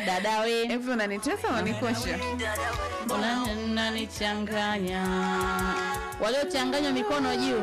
dadawe hivi unanitesa unanikosha Una- unanichanganya waliochanganywa mikono juu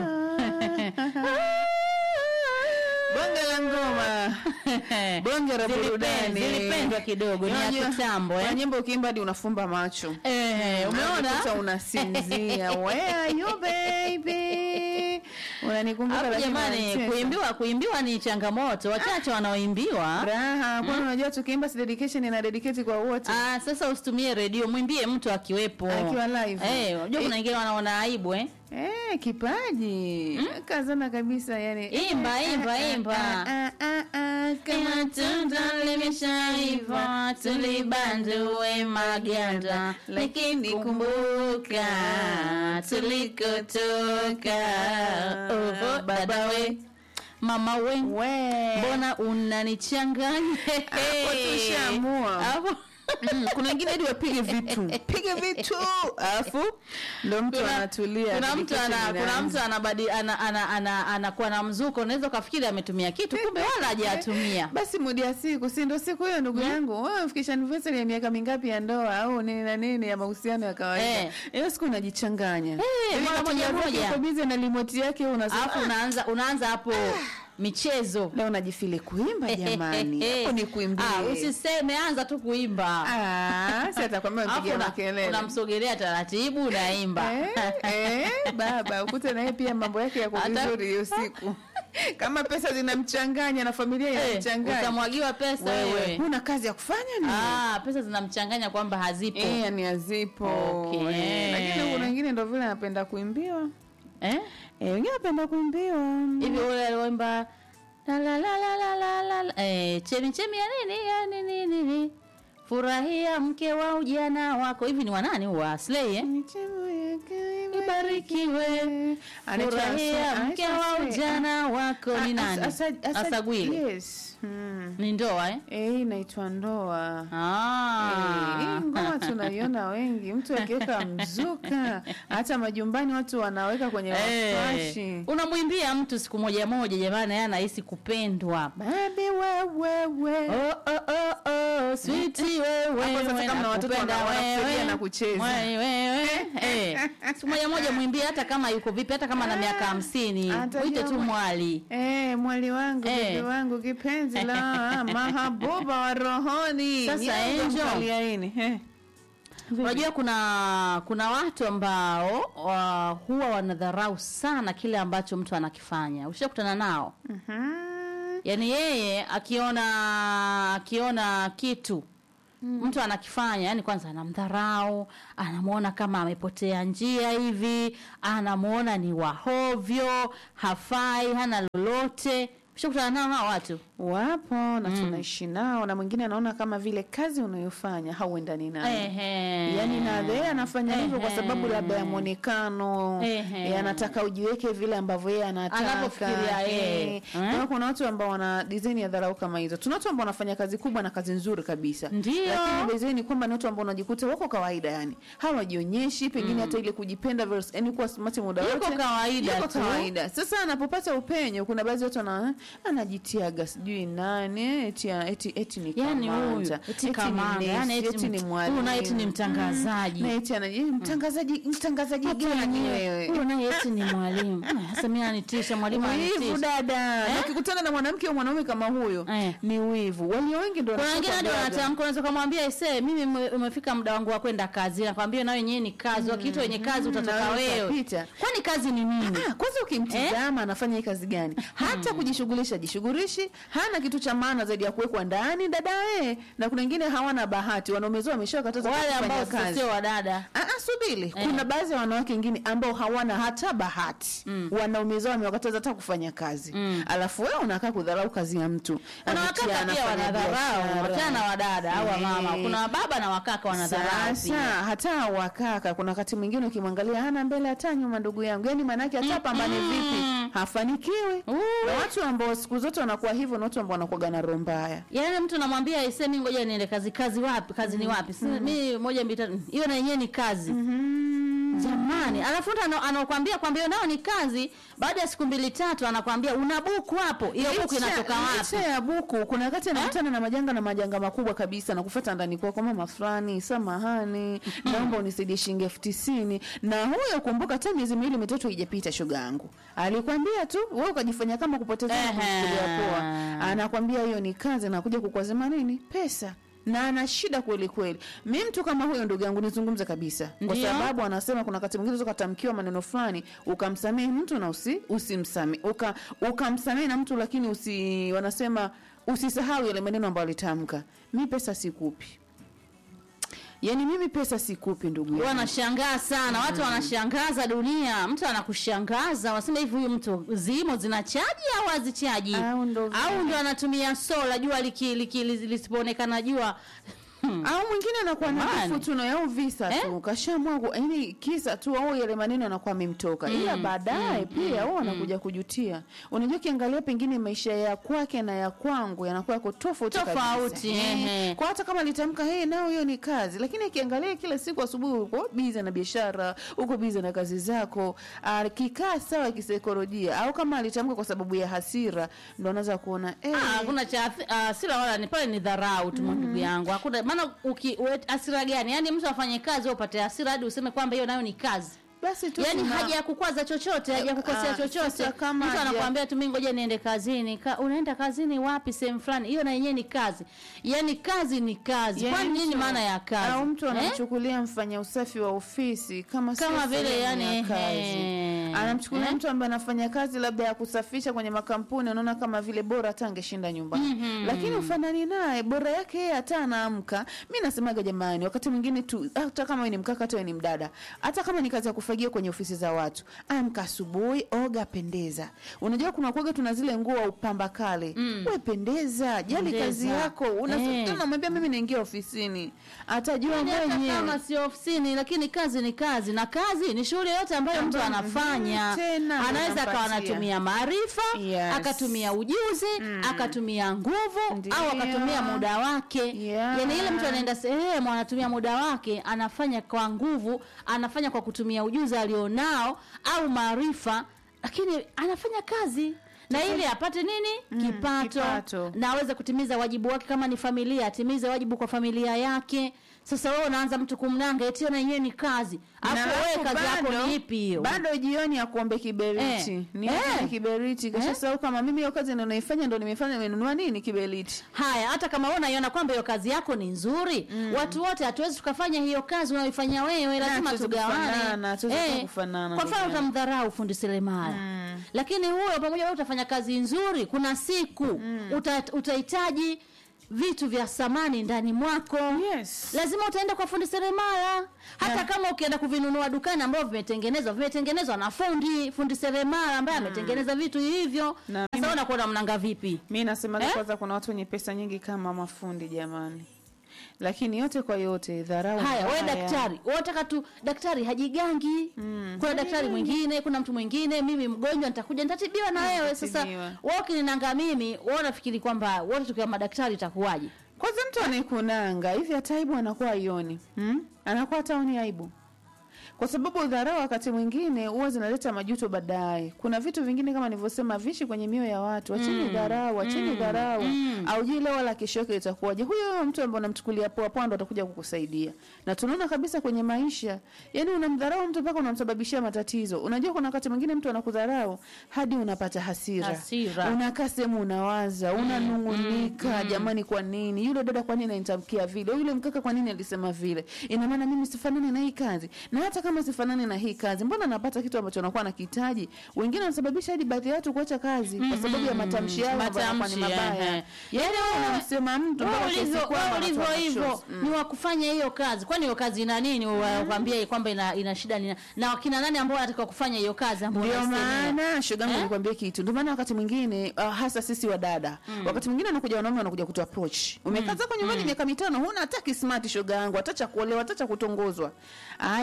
bonge la ngoma bonge la Zilipen- burudani zilipendwa kidogo ni ya Unajua, kitambo kuna eh? nyimbo ukiimba hadi unafumba macho Eh, umeona Unajikuta unasinzia where are you baby unanikumbuka hapo lakini jamani unanicheka. kuimbiwa kuimbiwa ni changamoto wachache wanaoimbiwa raha kwani unajua tukiimba si dedication ina dedicate kwa wote Ah, sasa usitumie redio mwimbie mtu akiwepo Akiwa live. Eh, unajua kuna wengine wanaona aibu eh? Eh, kipaji kazana kabisa yani Imba, imba, imba. Ah, ah, ah, kama tunda limeshaiva tulibandue maganda lakini kumbuka tulikotoka oh, baba we mama we we mbona unanichanganya Hapo tushaamua. Hapo- Mm, kuna wengine hadi wapige vitu pige vitu alafu ndo mtu kuna, anatulia kuna mtu ana, dedication kuna inaanza. mtu anabadi ana, ana, ana, anakuwa na mzuko unaweza ukafikiri ametumia kitu kumbe wala hajatumia basi mudi ya siku si ndo siku hiyo ndugu yangu wewe umefikisha anniversary ya miaka mingapi ya ndoa au nini na nini ya mahusiano ya kawaida Eh. hiyo siku unajichanganya Eh, Yaani mara moja unatoka moja. uko busy na remote yake wewe unasema alafu unaanza unaanza hapo michezo leo unajifili kuimba jamani hapo ni kuimbia Ah, usiseme anza tu kuimba ah si atakwambia Alafu mpigia una- makelele unamsogelea taratibu unaimba eh, eh, baba ukute naye pia mambo yake yako Hata- vizuri hiyo siku kama pesa zinamchanganya na familia Eh, inamchanganya utamwagiwa pesa wewe wewe huna kazi ya kufanya ni ah, pesa zinamchanganya kwamba hazipo Eh, yani hazipo Okay. Eh, lakini kuna wengine ndo vile anapenda kuimbiwa eh? Eh, wengine anapenda kuimbiwa hivi ule alioimba la la la la la la la la eh, chemi chemi ya nini ya nini nini furahia mke wa ujana wako hivi ni wanani wa Slay eh? Michemo yake ibarikiwe Anaitwa furahia Asa- mke anaitwa wa Asa- ujana wako ni Ah, nani Asa- Asa- asagwile yes hmm. ni ndoa eh? Eh, hii inaitwa ndoa Eh, ah. hii ngoma tunaiona wengi mtu akiweka mzuka hata majumbani watu wanaweka kwenye Eh, mafashi unamwimbia mtu siku moja moja jamani yeye anahisi kupendwa babi wewewe Oh, oh, oh, oh, sweetie wewe, Hapo sasa wewe, kama na watoto nakupenda wana- wanakusaidia wewe. na kucheza. Wewe, wewe. Eh, siku moja moja mwimbie hata kama yuko vipi hata kama na miaka hamsini Atajua mwite tu mwa- mwali Eh, mwali wangu Eh. bibi wangu kipenzi la mahabuba wa rohoni Sasa, Nyanza Angel. mkaliaini. Eh. unajua kuna kuna watu ambao wa, huwa wanadharau sana kile ambacho mtu anakifanya ushakutana nao Mhm. yaani yeye akiona akiona kitu mtu anakifanya yani kwanza anamdharau anamwona kama amepotea njia hivi anamwona ni wahovyo hafai hana lolote ushakutana nao hao watu wapo na tunaishi nao na mwingine anaona kama vile kazi unayofanya hauendani nayo Ehe. yaani na yeye anafanya hivyo kwa Ehe. sababu labda ya mwonekano Ehe. eh, anataka ujiweke vile ambavyo yeye anataka Anavyofikiria yeye. Eh. Eh? Kwa kuna watu ambao wana design ya dharau kama hizo tuna watu ambao wanafanya kazi kubwa na kazi nzuri kabisa Ndio. lakini design ni kwamba ni watu ambao unajikuta wako kawaida yani hawajionyeshi pengine hata ile kujipenda versus yani kuwa smart muda Yuko wote kawaida yuko tu. kawaida sasa anapopata upenyo kuna baadhi ya watu wana anajitiaga sijui nani eti eti eti ni yani huyu kamanda eti ni kamanda nesi, yani eti eti ni mwalimu huyu naye eti ni mtangazaji na eti anaji mtangazaji mtangazaji gani wewe huyu naye eti ni mwalimu Ah, sasa mimi ananitisha mwalimu wivu ananitisha dada na ukikutana na mwanamke au mwanaume kama huyo Eh. ni wivu walio wengi ndio kuna wengine hadi wanashoka gaga. wanatamka unaweza kumwambia ise mimi ume- umefika muda wangu wa kwenda kazi nakwambia nawe yenyewe ni kazi wakiitwa wenye kazi utatoka na wewe wewe utapita. kwani kazi ni nini Ah, kwanza ukimtizama anafanya hii kazi gani hata kujishughulisha jishughulishi hana kitu cha maana zaidi ya kuwekwa ndani dadae na kuna wengine hawana bahati wanaumezoa wameshakataza wale kufanya ambao kazi sio wadada Ah, ah, subiri kuna baadhi ya wanawake wengine ambao hawana hata bahati mm. wanaume zao wamewakataza hata kufanya kazi mm. alafu wewe unakaa kudharau kazi ya mtu kuna Anatia, wakaka pia anafanya wanadharau biashara. wachana na wadada au wamama Eh. kuna wababa na wakaka wanadharau Sasa pia hata wakaka kuna wakati mwingine ukimwangalia hana mbele hata nyuma, ndugu yangu, yani maanake hata pambane vipi hafanikiwi. Uh. Na watu ambao siku zote wanakuwa hivyo, na watu ambao wanakuwa na roho mbaya. yaani mtu namwambia ise mi ngoja niende kazi kazi wapi kazi ni wapi Si- mi moja mbili tatu hiyo na yenyewe ni kazi jamani alafu mtu ana- anakuambia kwamba hiyo nayo ni kazi baada ya siku mbili tatu anakwambia una buku hapo hiyo buku Licha- inatoka wapi licha ya buku kuna wakati anakutana na majanga na majanga makubwa kabisa na kufuata ndani kwako mama fulani samahani naomba unisaidie shilingi elfu tisini na huyo kumbuka hata miezi miwili mitatu haijapita shoga yangu alikwambia tu wewe ukajifanya kama kupoteza na Ehe. kuchukulia poa anakwambia hiyo ni kazi anakuja kukwazima nini pesa na ana shida kweli kweli mi mtu kama huyo ndugu yangu nizungumze kabisa kwa Ndio. sababu anasema kuna wakati mwingine unaweza ukatamkiwa maneno fulani ukamsamehe mtu na usi usimsamehe uka ukamsamehe na mtu lakini usi wanasema usisahau yale maneno ambayo alitamka mi pesa sikupi yaani mimi pesa sikupi ndugu yangu wanashangaa sana watu wanashangaza dunia mtu anakushangaza wanasema hivi huyu mtu zimo zinachaji au hazichaji Au ndo vile. au ndo anatumia sola jua liki, liki, lisipoonekana jua au mwingine anakuwa na Jamani. kifu tu na au visa Eh? tu kashamwagu yani kisa tu au yale maneno anakuwa amemtoka ila baadaye pia huwa anakuja kujutia unajua ukiangalia pengine maisha ya kwake na ya kwangu yanakuwa yako tofauti kabisa. Tofauti, Eh, ehe. kwa hata kama alitamka hey, nao hiyo ni kazi lakini akiangalia kila siku asubuhi uko biza na biashara uko biza na kazi zako akikaa sawa kisaikolojia au kama alitamka kwa sababu ya hasira ndo anaweza kuona eh, Ah, hakuna cha hasira wala ni pale ni dharau tu ndugu yangu hakuna maana uki we- hasira gani yaani mtu afanye kazi wewe upate hasira hadi useme kwamba hiyo nayo ni kazi basi tu yaani tuna- haja ya kukwaza chochote haja ya kukosea Ah, chochote sasa kama mtu haja- anakuambia tu mimi ngoja niende kazini Ka, unaenda kazini wapi sehemu fulani hiyo na yenyewe ni kazi yaani kazi ni kazi Yaani kwani nini mtu- maana ya kazi au mtu Eh? anamchukulia mfanya usafi wa ofisi kama sio Kama vile sehemu yani, ya kazi ehe. anamchukulia Eh? mtu ambaye anafanya kazi labda ya kusafisha kwenye makampuni anaona kama vile bora hata angeshinda nyumbani lakini ufanani naye bora yake yeye hata anaamka mi nasemaga jamani wakati mwingine tu hata kama wewe ni mkaka hata wewe ni mdada hata kama ni kazi ya kufagia kwenye ofisi za watu amka asubuhi oga pendeza unajua kuna kuaga tuna zile nguo wa upamba kale mm. we pendeza jali Pendeza. kazi yako Eh. unamwambia mimi naingia ofisini atajua Yaani hata mwenyewe kama sio ofisini lakini kazi ni kazi na kazi ni shughuli yote ambayo mtu Ambayo, anafanya mhm, tena ndo anaweza akawa anampatia. anatumia maarifa Yes. akatumia ujuzi akatumia nguvu Ndiyo. au akatumia muda wake Yeah. yaani ile mtu anaenda sehemu anatumia muda wake anafanya kwa nguvu anafanya kwa kutumia ujuzi alionao au maarifa lakini anafanya kazi na ili apate nini kipato, kipato. na aweze kutimiza wajibu wake kama ni familia atimize wajibu kwa familia yake sasa wewe unaanza mtu kumnanga eti na yenyewe ni kazi afu Na wewe alafu kazi yako bado- ni ipi hiyo bado jioni akuombe kiberiti Eh. ni Eh. kiberiti kisha sahau kama mimi hiyo kazi ndo naifanya ndo nimefanya nimenunua nini kiberiti haya hata kama wewe unaiona kwamba hiyo kazi yako ni nzuri watu wote hatuwezi tukafanya hiyo kazi unaoifanya wewe lazima hatuwezi tugawane kufanana, hatuwezi kufanana, kwa mfano ndugu yangu. utamdharau fundi seremala lakini huyo pamoja wewe utafanya kazi nzuri kuna siku uta, utahitaji vitu vya samani ndani mwako Yes. lazima utaenda kwa fundi seremala hata kama ukienda kuvinunua dukani ambavyo vimetengenezwa vimetengenezwa na fundi fundi seremala ambaye ametengeneza vitu hivyo Na sasa wewe unakuwa mnanga vipi mi nasema Eh? kwanza kuna watu wenye pesa nyingi kama mafundi jamani lakini yote kwa yote dharau haya wewe mbaya. daktari unataka tu daktari hajigangi kuna daktari mwingine kuna mtu mwingine mimi mgonjwa nitakuja nitatibiwa na wewe sasa Utatibiwa. wewe ukininanga mimi wewe unafikiri kwamba wote tukiwa madaktari itakuwaje kwanza mtu anayekunanga hivi hata aibu anakuwa aioni hmm? anakuwa hataoni aibu kwa sababu dharau wakati mwingine huwa zinaleta majuto baadaye kuna vitu vingine kama nilivyosema vishi kwenye mioyo ya watu acheni dharau acheni dharau aujui leo wala kesho yake itakuwaje huyo huyo mtu ambaye unamchukulia poa poa ndo atakuja kukusaidia na tunaona kabisa kwenye maisha yani unamdharau mtu mpaka unamsababishia matatizo unajua kuna wakati mwingine mtu anakudharau hadi unapata hasira, Hasira. unakaa sehemu unawaza unanungunika jamani kwa nini yule dada kwa nini anitamkia vile yule mkaka kwa nini alisema vile ina maana mimi sifanani na hii kazi na hata kama sifanani na hii kazi mbona napata kitu ambacho nakuwa nakihitaji wengine wanasababisha hadi baadhi ya watu kuacha kazi kwa sababu ya matamshi yao ambayo yanakuwa ni Matamshi, mabaya ehe. yani wewe unamsema mtu Wewe mpaka ulivyo kiasi kwamba wewe ulivyo anatoa hivyo machozi. ni wa kufanya hiyo kazi kwani hiyo kazi ina nini wakwambia kwamba ina, ina shida nina, na wakina nani ambao wanatakiwa kufanya hiyo kazi ambao ndio unaisemea? maana shogangu Eh? nikwambie kitu ndio maana wakati mwingine uh, hasa sisi wa dada wakati mwingine wanakuja wanaume wanakuja kutu approach umekaa zako nyumbani miaka mitano huna hata kismart shoga yangu hata cha kuolewa hata cha kutongozwa haya mda-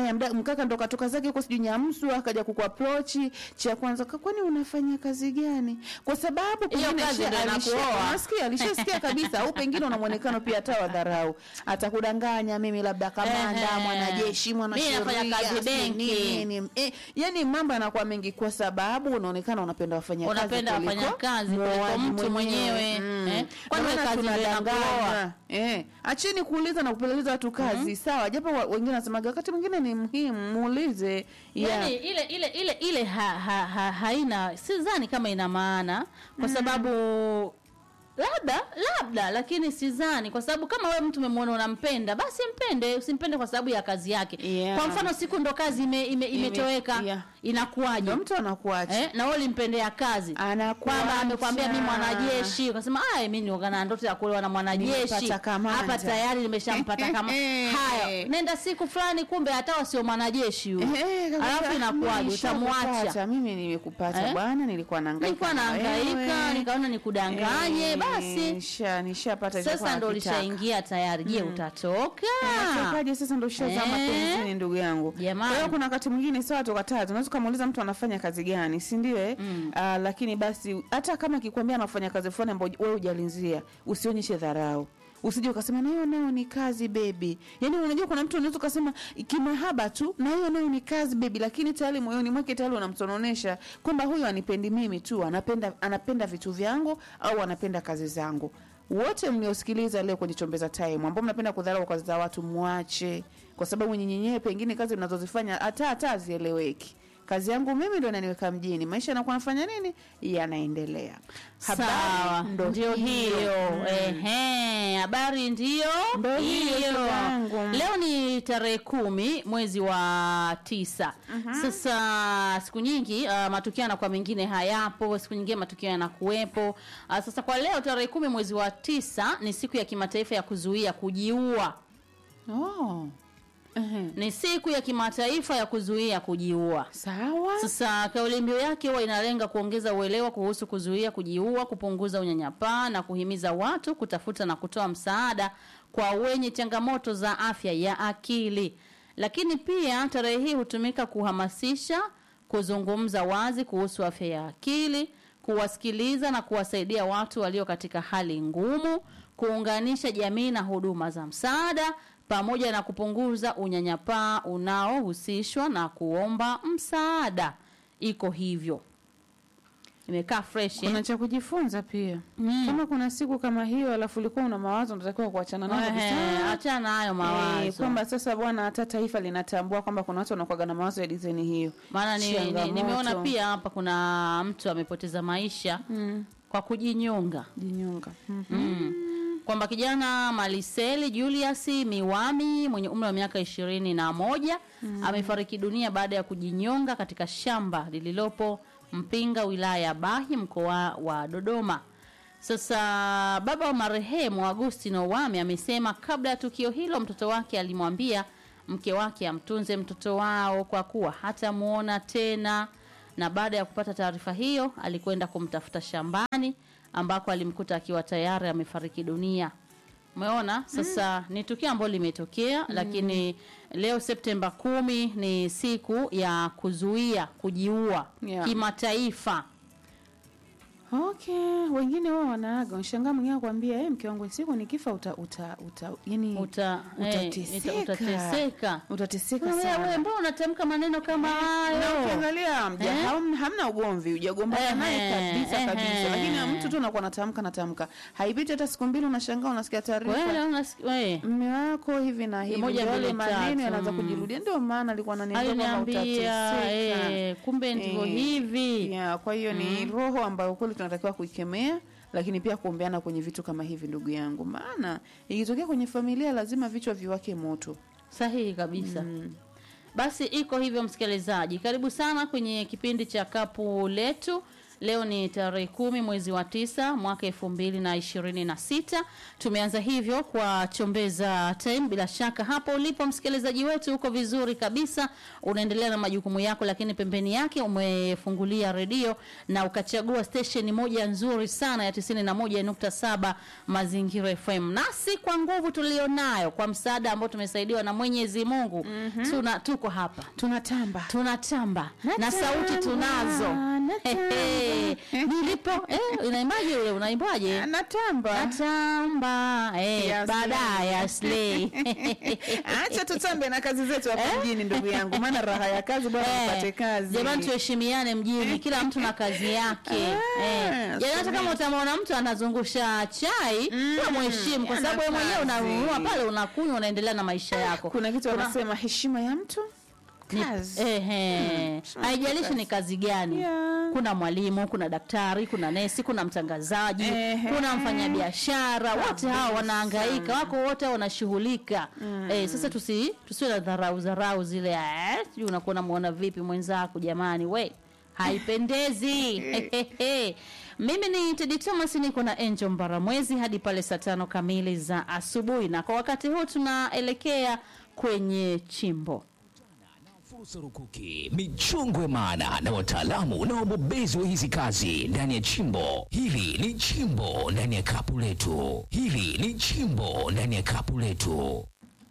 mkaka ndo katoka zake huko sijui nyamsu akaja kukuaprochi cha kwanza "Ka- kwani unafanya kazi gani kwa sababu Hiyo pengine kazi alisha- ndo alisha- inakuoa. unasikia alishasikia kabisa au pengine una mwonekano pia hata wa dharau atakudanganya mimi labda kamanda Ehe. mwanajeshi Mimi nafanya mwanasheria kazi sijui benki. nini. Eh, yani mambo yanakuwa mengi kwa sababu unaonekana unapenda wafanya kazi Unapenda kuliko wafanyakazi kuliko muoaji mtu mwenyewe. Eh, kwani Ndio maana kazi ndio tunadanganywa. inakuoa? Eh, acheni kuuliza na kupeleleza watu kazi sawa, japo wa- wengine wanasemaga wakati mwingine ni muhimu muulize. Yeah. yani ile ile ile ile ha, ha, ha, haina sidhani kama ina maana kwa sababu labda labda lakini sidhani kwa sababu kama wewe mtu umemwona unampenda basi mpende usimpende kwa sababu ya kazi yake Yeah. kwa mfano siku ndo kazi ime, ime, imetoweka yeah. inakuwaje Ndio mtu anakuacha. eh, na wewe ulimpendea kazi Anakuacha. kwamba amekwambia mi mwanajeshi ukasema aya mi nioga na ndoto ya kuolewa na mwanajeshi Nimepata kamanda." hapa tayari nimeshampata kama haya nenda siku fulani kumbe hata sio mwanajeshi huyo Eh, kabisa. alafu inakuwaje Nilishakupata. utamwacha Mimi nimekupata Eh? bwana, nilikuwa nahangaika. nilikuwa na naangaika wewe. nikaona nikudanganye Eh, basi nisha nishapata sasa ndo lishaingia tayari je utatoka Unatokaje sasa ndo ushazama Eh. penzini ndugu yangu. Jamani. Kwa hiyo kuna wakati mwingine sawa toka tatu. Unaweza kumuuliza mtu anafanya kazi gani, si ndio eh? Ah, lakini basi hata kama akikwambia anafanya kazi fulani ambayo wewe hujalinzia, usionyeshe dharau. Usije ukasema na hiyo nayo ni kazi bebi. Yaani unajua kuna mtu unaweza ukasema kimahaba tu na hiyo nayo ni kazi bebi, lakini tayari moyoni mwake tayari unamsononesha kwamba huyu anipendi mimi tu, anapenda anapenda vitu vyangu au anapenda kazi zangu wote mliosikiliza leo kwenye chombeza time ambao mnapenda kudharau kazi za watu mwache kwa sababu nyinyi pengine kazi mnazozifanya hata hata hazieleweki kazi yangu mimi ndo inaniweka mjini maisha yanakuwa nafanya nini yanaendelea sawa ndo ndio hiyo ehe habari ndio Ndio hiyo, shoga yangu. leo ni tarehe kumi mwezi wa tisa sasa siku nyingi uh, matukio yanakuwa mengine hayapo siku nyingine matukio yanakuwepo uh, sasa kwa leo tarehe kumi mwezi wa tisa ni siku ya kimataifa ya kuzuia kujiua oh. Ehe. ni siku ya kimataifa ya kuzuia kujiua sawa sasa kauli mbiu yake huwa inalenga kuongeza uelewa kuhusu kuzuia kujiua, kupunguza unyanyapaa na kuhimiza watu kutafuta na kutoa msaada kwa wenye changamoto za afya ya akili. Lakini pia tarehe hii hutumika kuhamasisha, kuzungumza wazi kuhusu afya ya akili, kuwasikiliza na kuwasaidia watu walio katika hali ngumu, kuunganisha jamii na huduma za msaada pamoja na kupunguza unyanyapaa unaohusishwa na kuomba msaada. Iko hivyo, imekaa fresh eh? kuna cha kujifunza pia Mm. kama kuna siku kama hiyo alafu ulikuwa una mawazo unatakiwa kuachana nayo Ehe, kabisa achana na hayo Eh, mawazo kwamba sasa bwana hata taifa linatambua kwamba kuna watu wanakuwaga na mawazo ya dizaini hiyo maana ni, ni, Changamoto. nimeona pia hapa kuna mtu amepoteza maisha mm. kwa kujinyonga jinyonga mm. mm. kwamba kijana Maliseli Julius Miwami mwenye umri wa miaka ishirini na moja amefariki dunia baada ya kujinyonga katika shamba lililopo Mpinga wilaya ya Bahi mkoa wa Dodoma. Sasa baba wa marehemu Agustino Wami amesema kabla ya tukio hilo mtoto wake alimwambia mke wake amtunze mtoto wao kwa kuwa hatamuona tena, na baada ya kupata taarifa hiyo alikwenda kumtafuta shambani ambako alimkuta akiwa tayari amefariki dunia. Umeona sasa, ni tukio ambalo limetokea, lakini leo Septemba kumi ni siku ya kuzuia kujiua Yeah. kimataifa. okay wengine wao wanaaga unashangaa mwingine akwambia hey, mke wangu siku nikifa uta uta uta yani Uta, eh, utateseka ita- utateseka. utateseka Wewe wewe, sana mbona unatamka maneno kama na hayo? ukiangalia mja Eh? ham- hamna ugomvi hujagombana naye Ehe, kabisa kabisa ehe. lakini mtu tu anakuwa natamka natamka haipiti hata siku mbili unashangaa unasikia taarifa Wewe unasikia wewe mme wako hivi na hivi Moja, ndio yale mbili, tatu. maneno yanaanza Mm. kujirudia ndio maana alikuwa ananiambia kama aliniambia utateseka eh, kumbe ndivyo Eh, hivi. yeah, kwa hiyo ni roho ambayo kweli tunatakiwa kuikemea lakini pia kuombeana kwenye vitu kama hivi ndugu yangu maana ikitokea kwenye familia lazima vichwa viwake moto Sahihi kabisa. Basi iko hivyo, msikilizaji, karibu sana kwenye kipindi cha kapu letu Leo ni tarehe kumi mwezi wa tisa mwaka elfu mbili na ishirini na sita. Tumeanza hivyo kwa chombeza time. Bila shaka hapo ulipo msikilizaji wetu uko vizuri kabisa, unaendelea na majukumu yako, lakini pembeni yake umefungulia redio na ukachagua station moja nzuri sana ya tisini na moja nukta saba Mazingira FM, nasi kwa nguvu tulionayo, kwa msaada ambao tumesaidiwa na Mwenyezi Mungu tuna tuko hapa tunatamba tunatamba na Natamba, sauti tunazo. natamba. Hehe. Nilipo eh, unaimbaje ule unaimbaje? natamba Natamba eh, Ya baadaye ya slay. acha tutambe na kazi zetu hapa mjini ndugu yangu maana raha ya kazi bwana Eh, upate kazi Jamani, tuheshimiane mjini, kila mtu na kazi yake. Ah, Eh, jamani, hata sawa. kama utamwona mtu anazungusha chai, wewe mheshimu, kwa ana sababu wewe mwenyewe kazi. unanunua pale, unakunywa, unaendelea na maisha yako. kuna kitu wanasema heshima ya mtu Ni- kazi Ehe. Haijalishi ni kazi gani. Yeah. Kuna mwalimu, kuna daktari, kuna nesi, kuna mtangazaji, Ehe. kuna mfanyabiashara, wote hao Kabisa. wanahangaika, wako wote wanashughulika. Eh, sasa tusi tusiwe na dharau dharau zile eh, sijui unakuwa unamuona vipi mwenzako jamani, we haipendezi. Hehehe. Mimi ni Tedi Thomas, niko na Angel Mbaramwezi hadi pale saa tano kamili za asubuhi, na kwa wakati huu tunaelekea kwenye chimbo. Fursa rukuki, michongwe maana na wataalamu na wabobezi wa hizi kazi ndani ya chimbo. Hili ni chimbo ndani ya kapu letu. Hili ni chimbo ndani ya kapu letu.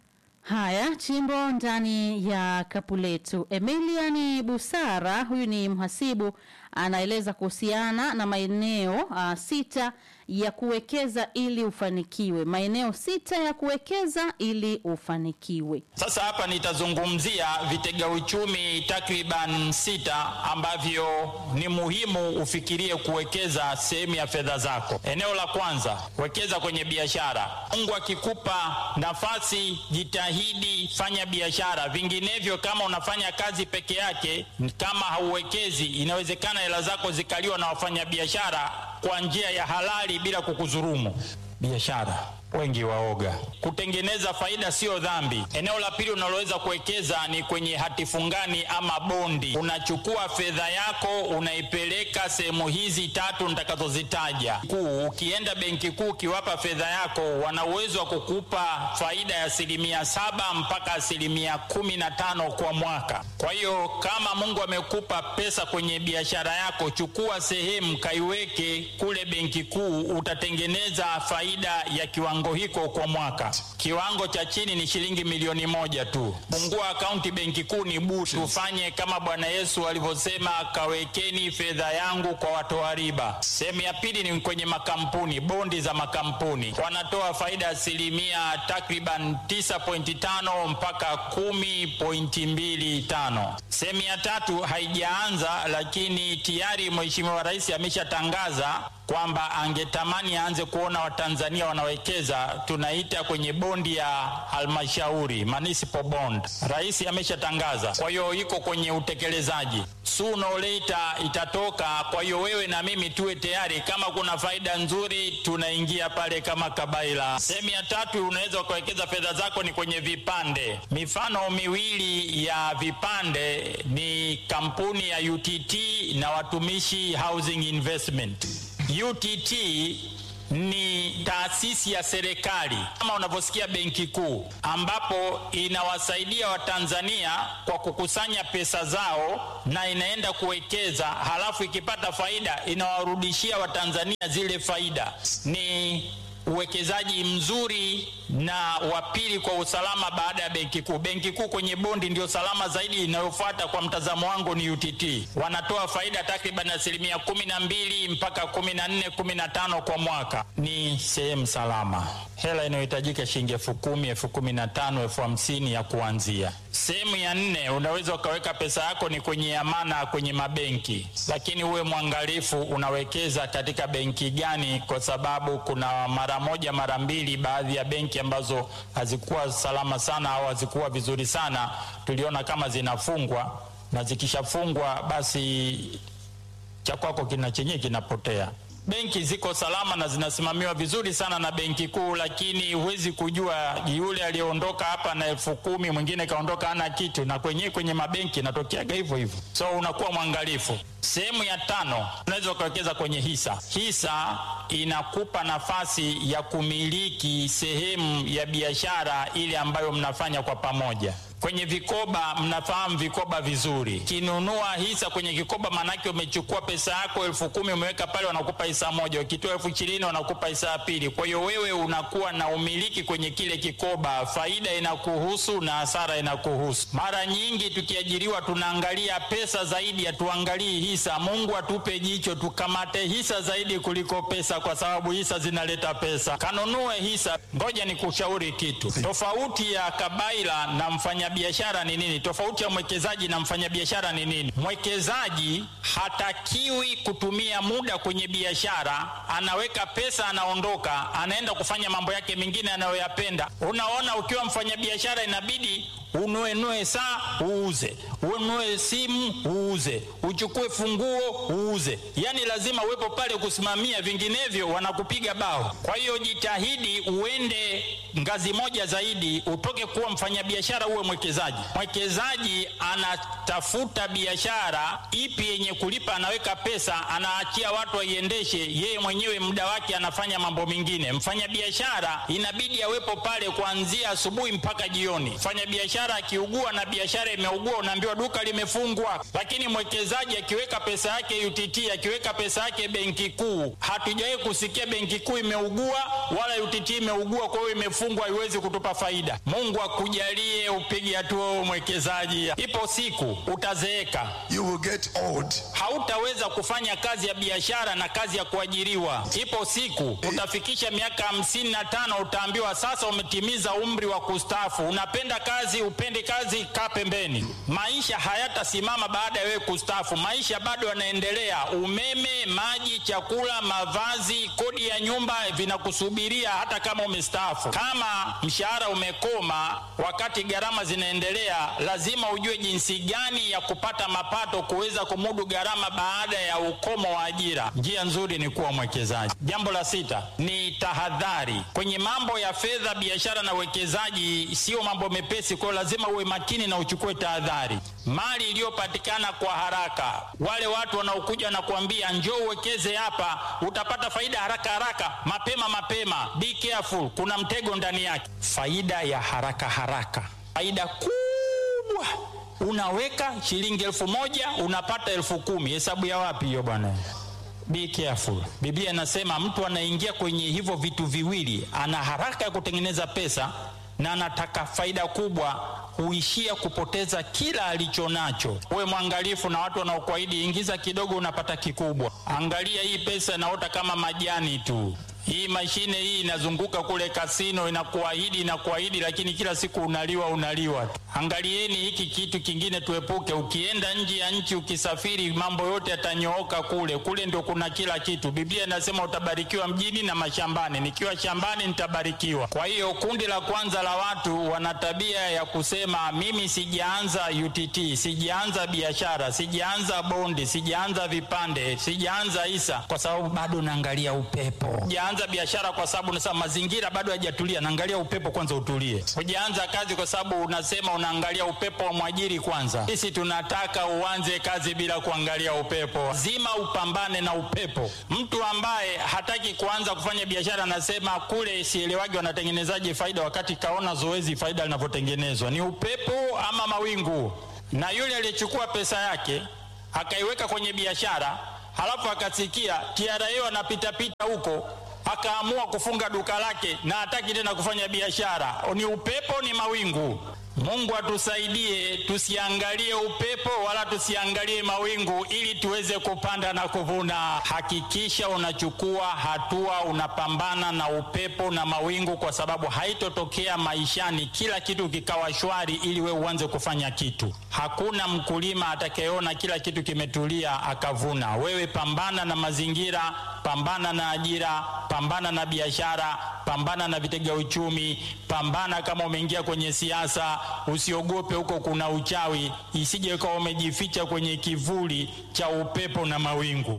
Haya, chimbo ndani ya kapu letu. Emilian Busara, huyu ni mhasibu, anaeleza kuhusiana na maeneo uh, sita ya kuwekeza ili ufanikiwe. Maeneo sita ya kuwekeza ili ufanikiwe. Sasa hapa nitazungumzia vitega uchumi takriban sita ambavyo ni muhimu ufikirie kuwekeza sehemu ya fedha zako. Eneo la kwanza, wekeza kwenye biashara. Mungu akikupa nafasi, jitahidi fanya biashara, vinginevyo kama unafanya kazi peke yake, kama hauwekezi, inawezekana hela zako zikaliwa na wafanyabiashara kwa njia ya halali bila kukudhulumu. Biashara wengi waoga. Kutengeneza faida sio dhambi. Eneo la pili unaloweza kuwekeza ni kwenye hati fungani ama bondi. Unachukua fedha yako unaipeleka sehemu hizi tatu nitakazozitaja kuu. Ukienda benki kuu ukiwapa fedha yako, wana uwezo wa kukupa faida ya asilimia saba mpaka asilimia kumi na tano kwa mwaka. Kwa hiyo kama Mungu amekupa pesa kwenye biashara yako, chukua sehemu kaiweke kule benki kuu, utatengeneza faida ya kiwango hiko kwa mwaka. Kiwango cha chini ni shilingi milioni moja tu. Fungua akaunti benki kuu, ni bure. Tufanye kama Bwana Yesu alivyosema, kawekeni fedha yangu kwa watoa riba. Sehemu ya pili ni kwenye makampuni, bondi za makampuni wanatoa faida asilimia takriban 9.5 mpaka 10.25. Sehemu ya tatu haijaanza, lakini tayari Mheshimiwa Rais ameshatangaza kwamba angetamani aanze kuona Watanzania wanawekeza, tunaita kwenye bondi ya halmashauri municipal bond. Rais ameshatangaza, kwa hiyo iko kwenye utekelezaji. Sooner or later itatoka. Kwa hiyo wewe na mimi tuwe tayari, kama kuna faida nzuri tunaingia pale kama kabaila. Sehemu ya tatu unaweza ukawekeza fedha zako ni kwenye vipande. Mifano miwili ya vipande ni kampuni ya UTT na Watumishi Housing Investment. UTT ni taasisi ya serikali kama unavyosikia benki kuu, ambapo inawasaidia Watanzania kwa kukusanya pesa zao na inaenda kuwekeza, halafu ikipata faida inawarudishia Watanzania zile faida. Ni uwekezaji mzuri na wa pili kwa usalama baada ya benki kuu. Benki kuu kwenye bondi ndio salama zaidi. Inayofuata kwa mtazamo wangu ni UTT, wanatoa faida takriban asilimia kumi na mbili mpaka kumi na nne kumi na tano kwa mwaka. Ni sehemu salama. Hela inayohitajika shilingi elfu kumi elfu kumi na tano elfu hamsini ya kuanzia. Sehemu ya nne, unaweza ukaweka pesa yako ni kwenye amana kwenye mabenki, lakini uwe mwangalifu unawekeza katika benki gani, kwa sababu kuna mara moja mara mbili baadhi ya benki ambazo hazikuwa salama sana au hazikuwa vizuri sana, tuliona kama zinafungwa, na zikishafungwa basi cha kwako kina chenyewe kinapotea. Benki ziko salama na zinasimamiwa vizuri sana na benki kuu, lakini huwezi kujua yule aliyeondoka hapa na elfu kumi mwingine kaondoka hana kitu, na kwenyewe kwenye mabenki inatokeaga hivyo hivyo, so unakuwa mwangalifu. Sehemu ya tano, unaweza ukawekeza kwenye hisa. Hisa inakupa nafasi ya kumiliki sehemu ya biashara ile ambayo mnafanya kwa pamoja. Kwenye vikoba, mnafahamu vikoba vizuri. Kinunua hisa kwenye kikoba, maanake umechukua pesa yako elfu kumi umeweka pale, wanakupa hisa moja. Ukitoa elfu ishirini wanakupa hisa ya pili. Kwa hiyo wewe unakuwa na umiliki kwenye kile kikoba, faida inakuhusu na hasara inakuhusu. Mara nyingi tukiajiriwa, tunaangalia pesa zaidi, hatuangalii hisa. Mungu atupe jicho tukamate hisa zaidi kuliko pesa, kwa sababu hisa zinaleta pesa. Kanunue hisa. Ngoja nikushauri kitu tofauti ya kabaila na mfanya biashara ni nini? Tofauti ya mwekezaji na mfanyabiashara ni nini? Mwekezaji hatakiwi kutumia muda kwenye biashara, anaweka pesa, anaondoka, anaenda kufanya mambo yake mengine anayoyapenda. Unaona, ukiwa mfanyabiashara inabidi unuenue saa uuze, ununue simu uuze, uchukue funguo uuze, yaani lazima uwepo pale kusimamia, vinginevyo wanakupiga bao. Kwa hiyo jitahidi uende ngazi moja zaidi, utoke kuwa mfanyabiashara uwe mwekezaji. Mwekezaji anatafuta biashara ipi yenye kulipa, anaweka pesa, anaachia watu waiendeshe, yeye mwenyewe muda wake anafanya mambo mengine. Mfanyabiashara inabidi awepo pale kuanzia asubuhi mpaka jioni. Mfanyabiashara akiugua na biashara imeugua, unaambiwa duka limefungwa. Lakini mwekezaji akiweka pesa yake UTT, akiweka pesa yake benki kuu, hatujawahi kusikia benki kuu imeugua wala UTT imeugua, kwa hiyo imefungwa, haiwezi kutupa faida. Mungu akujalie upige hatua wewe mwekezaji. Ipo siku utazeeka, You will get old. hautaweza kufanya kazi ya biashara na kazi ya kuajiriwa. Ipo siku utafikisha miaka hamsini na tano utaambiwa sasa umetimiza umri wa kustaafu. Unapenda kazi, upende kazi, kaa pembeni. Maisha hayatasimama baada ya wewe kustaafu, maisha bado yanaendelea. Umeme, maji, chakula, mavazi, kodi ya nyumba vinakusubiria hata kama umestaafu. Kama mshahara umekoma wakati gharama zinaendelea, lazima ujue jinsi gani ya kupata mapato kuweza kumudu gharama baada ya ukomo wa ajira. Njia nzuri ni kuwa mwekezaji. Jambo la sita ni tahadhari kwenye mambo ya fedha, biashara na uwekezaji. Sio mambo mepesi, kwa hiyo lazima uwe makini na uchukue tahadhari. Mali iliyopatikana kwa haraka, wale watu wanaokuja na kuambia njoo uwekeze hapa, utapata faida haraka haraka, mapema mapema. Be careful, kuna mtego ndani yake. Faida ya haraka haraka, faida kubwa unaweka shilingi elfu moja unapata elfu kumi hesabu ya wapi hiyo bwana be careful biblia inasema mtu anaingia kwenye hivyo vitu viwili ana haraka ya kutengeneza pesa na anataka faida kubwa huishia kupoteza kila alicho nacho uwe mwangalifu na watu wanaokuahidi ingiza kidogo unapata kikubwa angalia hii pesa inaota kama majani tu hii mashine hii inazunguka kule kasino inakuahidi inakuahidi, lakini kila siku unaliwa unaliwa tu. Angalieni hiki kitu kingine tuepuke. Ukienda nje ya nchi, ukisafiri, mambo yote yatanyooka kule. Kule ndio kuna kila kitu. Biblia inasema utabarikiwa mjini na mashambani. Nikiwa shambani nitabarikiwa. Kwa hiyo kundi la kwanza la watu wana tabia ya kusema mimi sijaanza UTT, sijaanza biashara, sijaanza bondi, sijaanza vipande, sijaanza hisa, kwa sababu bado naangalia upepo. Sijaanza biashara kwa sababu nasema mazingira bado hayajatulia, naangalia upepo kwanza utulie. Hujaanza kazi kwa sababu unasema unaangalia upepo wa mwajiri kwanza. Sisi tunataka uanze kazi bila kuangalia upepo, lazima upambane na upepo. Mtu ambaye hataki kuanza kufanya biashara anasema kule sielewagi wanatengenezaje faida, wakati kaona zoezi faida linavyotengenezwa ni upepo ama mawingu. Na yule aliyechukua pesa yake akaiweka kwenye biashara halafu akasikia TRA wanapitapita huko akaamua kufunga duka lake na hataki tena kufanya biashara. Ni upepo, ni mawingu. Mungu atusaidie tusiangalie upepo wala tusiangalie mawingu, ili tuweze kupanda na kuvuna. Hakikisha unachukua hatua, unapambana na upepo na mawingu, kwa sababu haitotokea maishani kila kitu kikawa shwari ili we uanze kufanya kitu. Hakuna mkulima atakayeona kila kitu kimetulia akavuna. Wewe pambana na mazingira, pambana na ajira, pambana na biashara, pambana na vitega uchumi, pambana kama umeingia kwenye siasa, usiogope huko kuna uchawi, isije ukawa umejificha kwenye kivuli cha upepo na mawingu.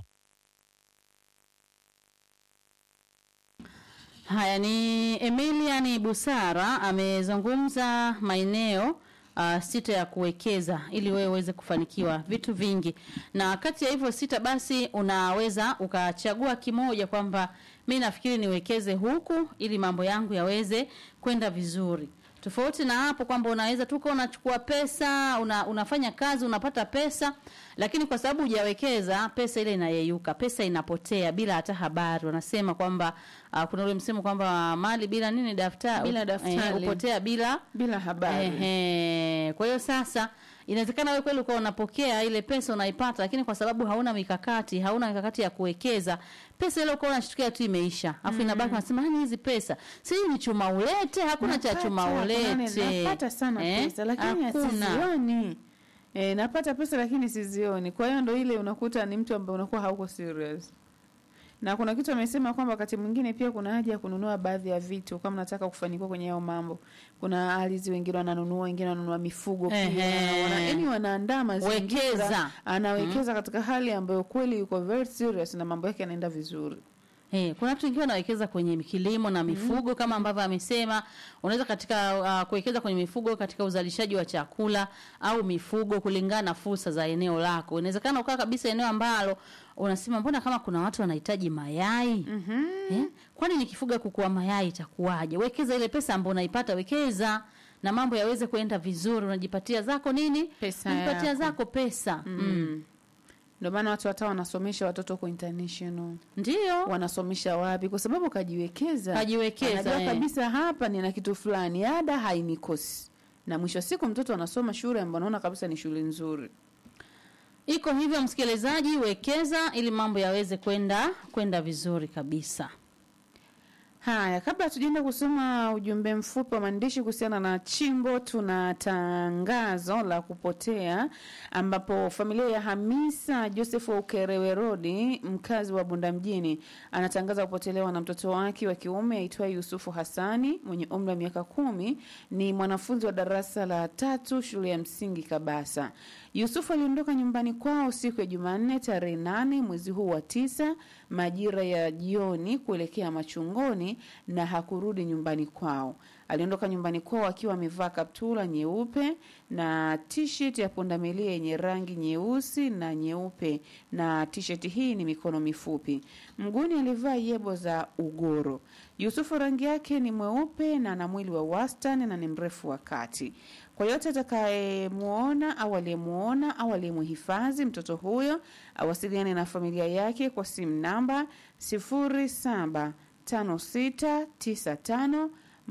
Haya ni Emilian Busara amezungumza maeneo uh, sita ya kuwekeza ili wewe uweze kufanikiwa vitu vingi, na kati ya hivyo sita basi unaweza ukachagua kimoja kwamba mi nafikiri niwekeze huku ili mambo yangu yaweze kwenda vizuri tofauti na hapo kwamba unaweza tu kuwa unachukua pesa una, unafanya kazi unapata pesa lakini kwa sababu hujawekeza pesa ile inayeyuka pesa inapotea bila hata habari wanasema kwamba uh, kuna ule msemo kwamba mali bila nini daftari Bila daftari. upotea bila bila habari Ehe. Kwa hiyo sasa inawezekana wewe kweli ukawa unapokea ile pesa unaipata, lakini kwa sababu hauna mikakati, hauna mikakati ya kuwekeza, pesa ile ukawa unashtukia tu imeisha, afu inabaki unasema hani hizi pesa si ni chuma ulete, hakuna cha Napata, chuma kuna ulete. nini, napata sana Eh? pesa lakini hakuna. sizioni e, napata pesa lakini sizioni kwa hiyo ndo ile unakuta ni mtu ambaye unakuwa hauko serious na kuna kitu amesema kwamba wakati mwingine pia kuna haja ya kununua baadhi ya vitu kama nataka kufanikiwa kwenye hayo mambo kuna ardhi wengine wananunua wengine wananunua mifugo pia Ehe. wana, yani wanaandaa mazingira Wekeza. anawekeza katika hali ambayo kweli yuko very serious na mambo yake yanaenda vizuri Eh, kuna watu wengine wanawekeza kwenye kilimo na mifugo kama ambavyo amesema, unaweza katika uh, kuwekeza kwenye mifugo katika uzalishaji wa chakula au mifugo kulingana na fursa za eneo lako. Inawezekana ukaa kabisa eneo ambalo unasema mbona kama kuna watu wanahitaji mayai mm eh? Kwani nikifuga kuku wa mayai itakuwaje? Wekeza ile pesa ambayo unaipata, wekeza na mambo yaweze kuenda vizuri. Unajipatia zako nini? Pesa unajipatia yako. zako pesa mm. ndio maana watu hata wanasomesha watoto kwa international Ndio wanasomesha wapi kwa sababu kajiwekeza Kajiwekeza, Anajua eh. kabisa hapa nina kitu fulani ada hainikosi na mwisho wa siku mtoto anasoma shule ambayo anaona kabisa ni shule nzuri Iko hivyo msikilizaji, wekeza ili mambo yaweze kwenda kwenda vizuri kabisa. haya kabla tujaenda kusoma ujumbe mfupi wa maandishi kuhusiana na chimbo tuna tangazo la kupotea ambapo familia ya hamisa joseph wa ukerewe rodi mkazi wa bunda mjini anatangaza kupotelewa na mtoto wake wa kiume aitwaye yusufu hasani mwenye umri wa miaka kumi ni mwanafunzi wa darasa la tatu shule ya msingi kabasa yusufu aliondoka nyumbani kwao siku ya jumanne tarehe nane mwezi huu wa tisa majira ya jioni kuelekea machungoni na hakurudi nyumbani kwao aliondoka nyumbani kwao akiwa amevaa kaptula nyeupe na tshirt ya pundamilia yenye rangi nyeusi na nyeupe na tshirt hii ni mikono mifupi mguuni alivaa yebo za ugoro yusufu rangi yake ni mweupe na ana mwili wa wastani na ni mrefu wa kati kwa yote atakayemwona au aliyemwona au aliyemhifadhi mtoto huyo awasiliane na familia yake kwa simu namba 075695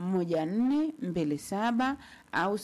1427 au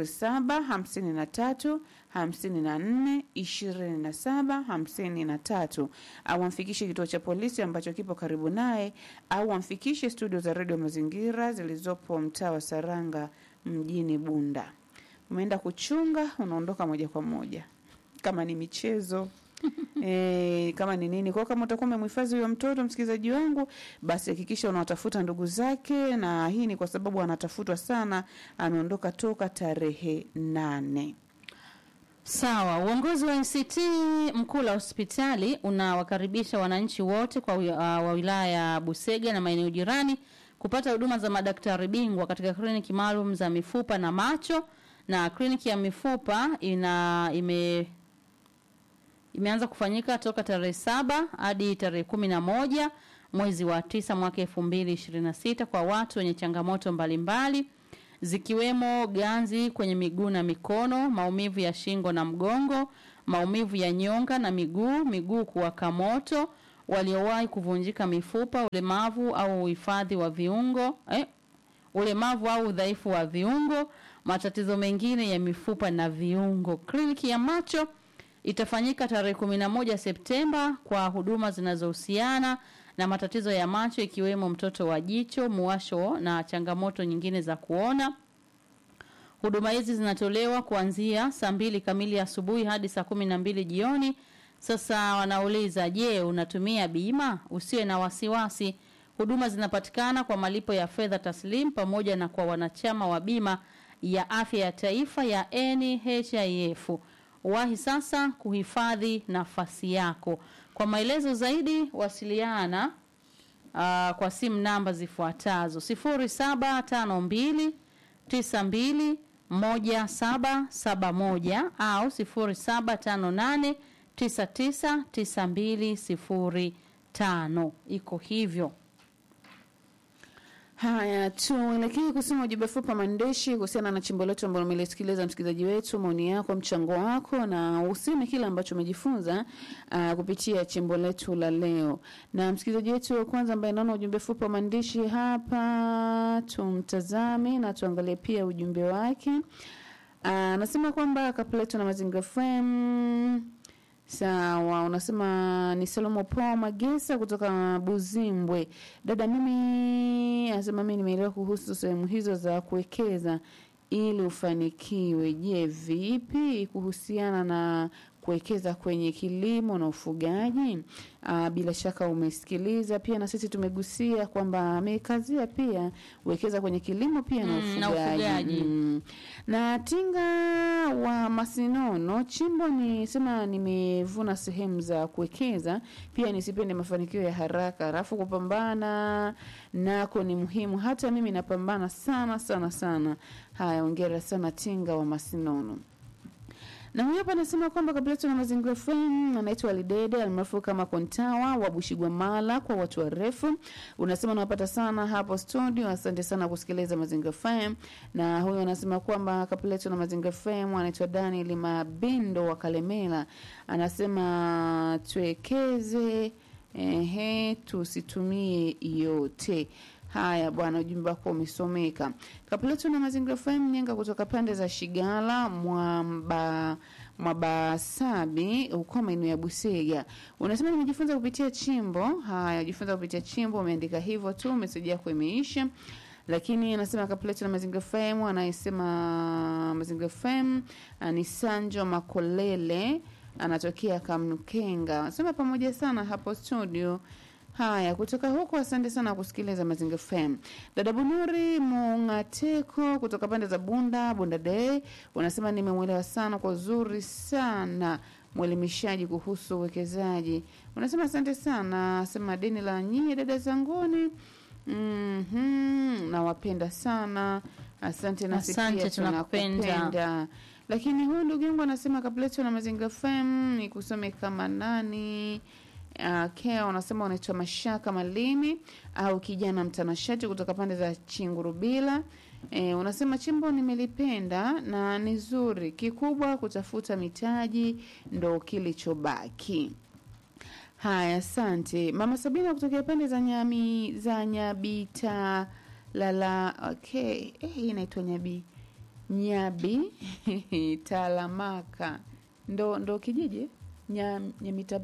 0753 54 27 53 au amfikishe kituo cha polisi ambacho kipo karibu naye au amfikishe studio za redio mazingira zilizopo mtaa wa saranga mjini bunda umeenda kuchunga unaondoka moja kwa moja kama ni michezo e, kama ni nini kwao kama utakuwa umemhifadhi huyo mtoto msikilizaji wangu basi hakikisha unawatafuta ndugu zake na hii ni kwa sababu anatafutwa sana ameondoka toka tarehe nane Sawa, uongozi wa NCT mkuu la hospitali unawakaribisha wananchi wote kwa wi- uh, wa wilaya ya Busega na maeneo jirani kupata huduma za madaktari bingwa katika kliniki maalum za mifupa na macho, na kliniki ya mifupa ina ime imeanza kufanyika toka tarehe saba hadi tarehe kumi na moja mwezi wa tisa mwaka elfu mbili ishirini na sita kwa watu wenye changamoto mbalimbali zikiwemo ganzi kwenye miguu na mikono, maumivu ya shingo na mgongo, maumivu ya nyonga na miguu, miguu kuwaka moto, waliowahi kuvunjika mifupa, ulemavu au uhifadhi wa viungo eh, ulemavu au udhaifu wa viungo, matatizo mengine ya mifupa na viungo. Kliniki ya macho itafanyika tarehe 11 Septemba kwa huduma zinazohusiana na matatizo ya macho ikiwemo mtoto wa jicho, muwasho na changamoto nyingine za kuona. Huduma hizi zinatolewa kuanzia saa mbili kamili asubuhi hadi saa kumi na mbili jioni. Sasa wanauliza, je, unatumia bima? Usiwe na wasiwasi. Huduma zinapatikana kwa malipo ya fedha taslim pamoja na kwa wanachama wa bima ya afya ya taifa ya NHIF. Wahi sasa kuhifadhi nafasi yako. Kwa maelezo zaidi wasiliana uh, kwa simu namba zifuatazo 0752 92 moja saba saba moja au sifuri saba tano nane tisa tisa tisa mbili sifuri tano iko hivyo Haya, tuelekee kusoma ujumbe fupi wa maandishi kuhusiana na chimbo letu ambalo umelisikiliza msikilizaji wetu, maoni yako, mchango wako, na useme kile ambacho umejifunza uh, kupitia chimbo letu la leo. Na msikilizaji wetu wa kwanza ambaye naona ujumbe fupi wa maandishi hapa, tumtazame na tuangalie pia ujumbe wake. Anasema kwamba kapletu na Mazingira FM Sawa, unasema ni Salomo Paul Magesa kutoka Buzimbwe. Dada, mimi anasema mimi nimeelewa kuhusu sehemu hizo za kuwekeza ili ufanikiwe. Je, vipi kuhusiana na kuwekeza kwenye kilimo na ufugaji? Aa, bila shaka umesikiliza pia na sisi tumegusia kwamba amekazia pia wekeza kwenye kilimo pia na Mm, na ufugaji, ufugaji. Mm. na tinga wa Masinono chimbo ni sema nimevuna sehemu za kuwekeza, pia nisipende mafanikio ya haraka, alafu kupambana nako ni muhimu. Hata mimi napambana sana sana sana. Haya, ongera sana tinga wa Masinono. Na huyo hapa anasema kwamba kabla tuna mazingira FM anaitwa Lidede almaarufu kama Kontawa wa Bushigwamala kwa watu warefu. Unasema unapata sana hapo studio. Asante sana kusikiliza Mazingira FM. Na huyo anasema kwamba kabla tuna mazingira FM anaitwa Daniel Mabindo wa Kalemela. Anasema tuwekeze ehe, tusitumie yote. Haya bwana, ujumbe wako umesomeka. Kapuletu na Mazingira FM Nyenga kutoka pande za Shigala Mwamba Mwabasabi huko maeneo ya Busega. Unasema nimejifunza kupitia chimbo. Haya, jifunza kupitia chimbo, umeandika hivyo tu, meseji yako imeisha. Lakini anasema Kapuletu na Mazingira FM anayesema Mazingira FM ah, ni Sanjo Makolele anatokea Kamkenga. Anasema pamoja sana hapo studio. Haya, kutoka huko, asante sana kusikiliza Mazingira FM. Dada Bunuri Mungateko kutoka pande za Bunda Bunda Day unasema nimemwelewa sana kwa uzuri sana mwelimishaji kuhusu uwekezaji. Unasema asante sana, sema deni la nyie dada zanguni. Mhm, nawapenda sana. Asante nasi Asante, pia tunakupenda. tunakupenda. Lakini huyu ndugu yangu anasema kabla na Mazingira FM ni kusome kama nani Uh, Kea wanasema unaitwa Mashaka Malimi au kijana mtanashati kutoka pande za Chingurubila. E, unasema chimbo nimelipenda na ni zuri, kikubwa kutafuta mitaji ndo kilichobaki. Haya, asante mama Sabina kutokea pande za Nyami za Nyabita lala. Okay, eh, hii inaitwa Nyabi Nyabi Talamaka ndo ndo kijiji Nyam, Nyamita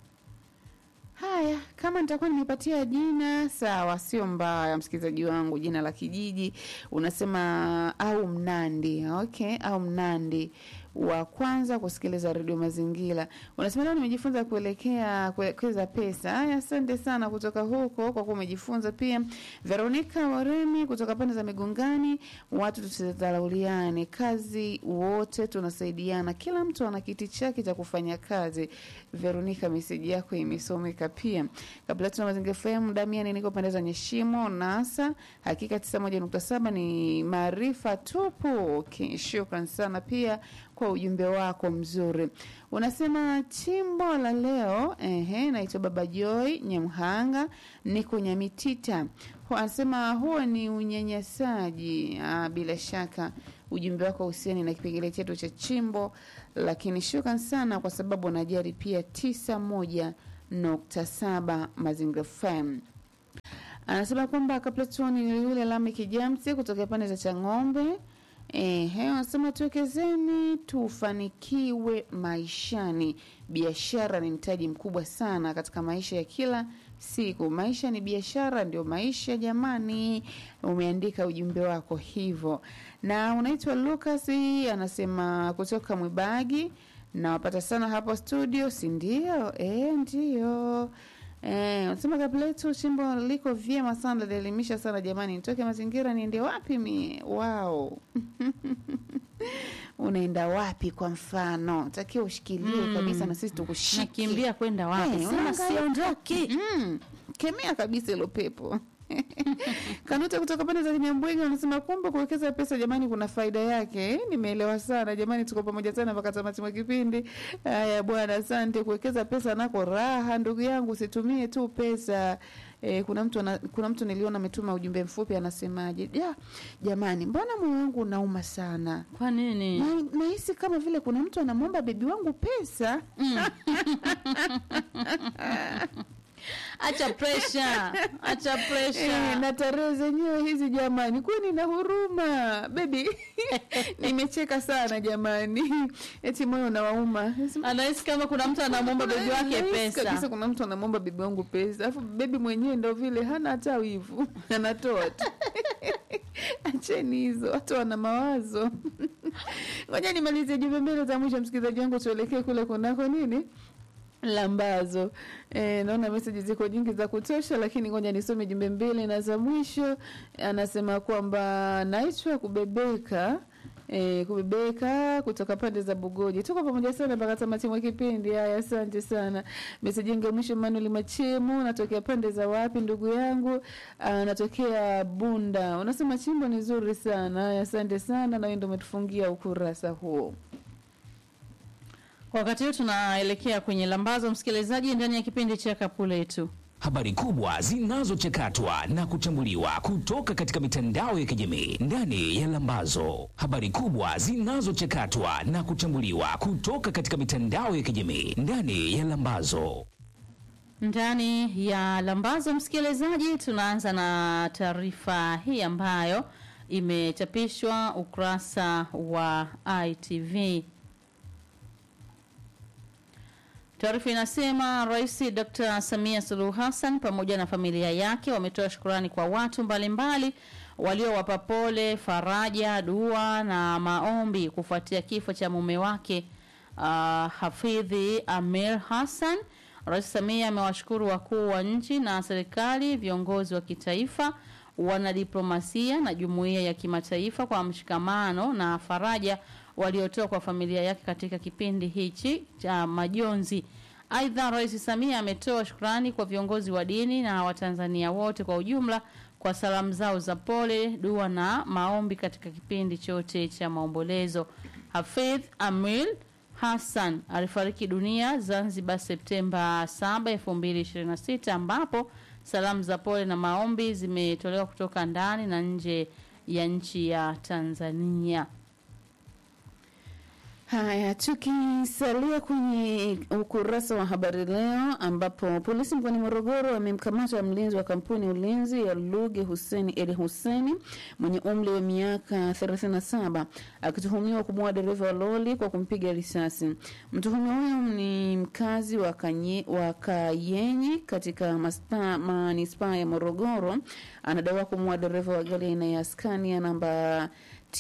Haya, kama nitakuwa nimepatia jina sawa, sio mbaya, msikilizaji wangu, jina la kijiji unasema au Mnandi. Okay, au Mnandi wa kwanza kusikiliza redio Mazingira. Unasema leo nimejifunza kuelekea kuwekeza pesa. Haya, asante sana kutoka huko kwa kuwa umejifunza pia. Veronica Waremi kutoka pande za Migongani, watu tusidharauliane, kazi wote tunasaidiana, kila mtu ana kiti chake cha kufanya kazi. Veronica, meseji yako imesomeka pia. Kabla tuna Mazingira FM, Damiani niko pande za Nyeshimo Nasa, hakika 91.7 ni maarifa tupu. Okay, shukran sana pia kwa ujumbe wako mzuri. Unasema chimbo la leo, ehe, naitwa Baba Joy Nyamhanga, niko Nyamitita. Hu- Anasema huo ni unyanyasaji. Ah, bila shaka ujumbe wako husiani na kipengele chetu cha chimbo, lakini shukran sana kwa sababu unajali pia 91.7 Mazingira FM. Anasema kwamba Kaplatoni ni yule Lami Kijamsi kutokea pande za Chang'ombe. Ehe, anasema tuwekezeni tufanikiwe maishani. Biashara ni mtaji mkubwa sana katika maisha ya kila siku. Maisha ni biashara, ndio maisha jamani. Umeandika ujumbe wako hivyo, na unaitwa Lucas, anasema kutoka Mwibagi. Nawapata sana hapo studio, si ndio? E, ndio. Eh, unasema kabla yetu chimbo liko vyema sana, linaelimisha sana jamani. Nitoke mazingira niende wapi mie? Wow. Unaenda wapi kwa mfano? Takiwa ushikilie kabisa na sisi tukushike. nakimbia kwenda wapi Eh, sema unaangalia- siondoki Mm, kemea kabisa hilo pepo. Kanuta kutoka pande za Kinyambwege anasema kumbe kuwekeza pesa jamani, kuna faida yake. Eh, Nimeelewa sana jamani, tuko pamoja sana mpaka tamati mwa kipindi. Haya bwana, asante. Kuwekeza pesa nako raha, ndugu yangu, usitumie tu pesa E, kuna mtu ana, kuna mtu niliona ametuma ujumbe mfupi anasemaje, ja, jamani, mbona moyo wangu unauma sana Kwa nini? na nahisi kama vile kuna mtu anamwomba bebi wangu pesa. Acha pressure. Acha Eh, pressure. na tarehe zenyewe hizi jamani, kwani na huruma bebi. Nimecheka sana jamani, eti moyo unawauma. Nasema, Anahisi kama kuna mtu anamwomba bebi wake Nahisi kabisa pesa. kuna mtu anamwomba bebi wangu pesa, alafu bebi mwenyewe ndo vile hana hata wivu, anatoa tu. Acheni hizo, watu wana mawazo. Ngoja nimalizie jumbe mbili za mwisho, msikilizaji wangu, tuelekee kule kunako nini lambazo. E, naona meseji ziko nyingi za kutosha, lakini ngoja nisome jumbe mbili na za mwisho. Anasema kwamba naitwa kubebeka E, kubebeka kutoka pande za Bugoji. Tuko pamoja sana mpaka tamati mwa kipindi. Haya, asante sana. Meseji yangu ya mwisho, Manuel Machemu, natokea pande za wapi ndugu yangu? Ah, natokea Bunda. Unasema chimbo ni zuri sana. Haya, asante sana, na wewe ndio umetufungia ukurasa huo. Wakati huu tunaelekea kwenye lambazo, msikilizaji, ndani ya kipindi cha kapu letu. Habari kubwa zinazochakatwa na kuchambuliwa kutoka katika mitandao ya kijamii ndani ya Lambazo. Habari kubwa zinazochakatwa na kuchambuliwa kutoka katika mitandao ya kijamii ndani ya Lambazo. Ndani ya lambazo, msikilizaji, tunaanza na taarifa hii ambayo imechapishwa ukurasa wa ITV. Taarifa inasema Rais Dr. Samia Suluhu Hassan pamoja na familia yake wametoa shukurani kwa watu mbalimbali waliowapa pole, faraja, dua na maombi kufuatia kifo cha mume wake uh, Hafidhi Amir Hassan. Rais Samia amewashukuru wakuu wa nchi na serikali, viongozi wa kitaifa, wanadiplomasia na jumuiya ya kimataifa kwa mshikamano na faraja waliotoa kwa familia yake katika kipindi hichi cha majonzi. Aidha, Rais Samia ametoa shukrani kwa viongozi wa dini na Watanzania wote kwa ujumla kwa salamu zao za pole, dua na maombi katika kipindi chote cha maombolezo. Hafidh Amil Hassan alifariki dunia Zanzibar Septemba 7, 2026 ambapo salamu za pole na maombi zimetolewa kutoka ndani na nje ya nchi ya Tanzania. Haya, tukisalia kwenye ukurasa wa habari leo, ambapo polisi mkoani Morogoro wamemkamata mlinzi wa kampuni ya ulinzi ya Luge Huseni Eli Huseni mwenye umri wa miaka 37 akituhumiwa kumuua dereva wa lori kwa kumpiga risasi. Mtuhumiwa huyo ni mkazi wa, kanye, wa Kayenyi katika maspa- manispaa ya Morogoro. Anadaiwa kumuua dereva wa gari aina ya Scania namba T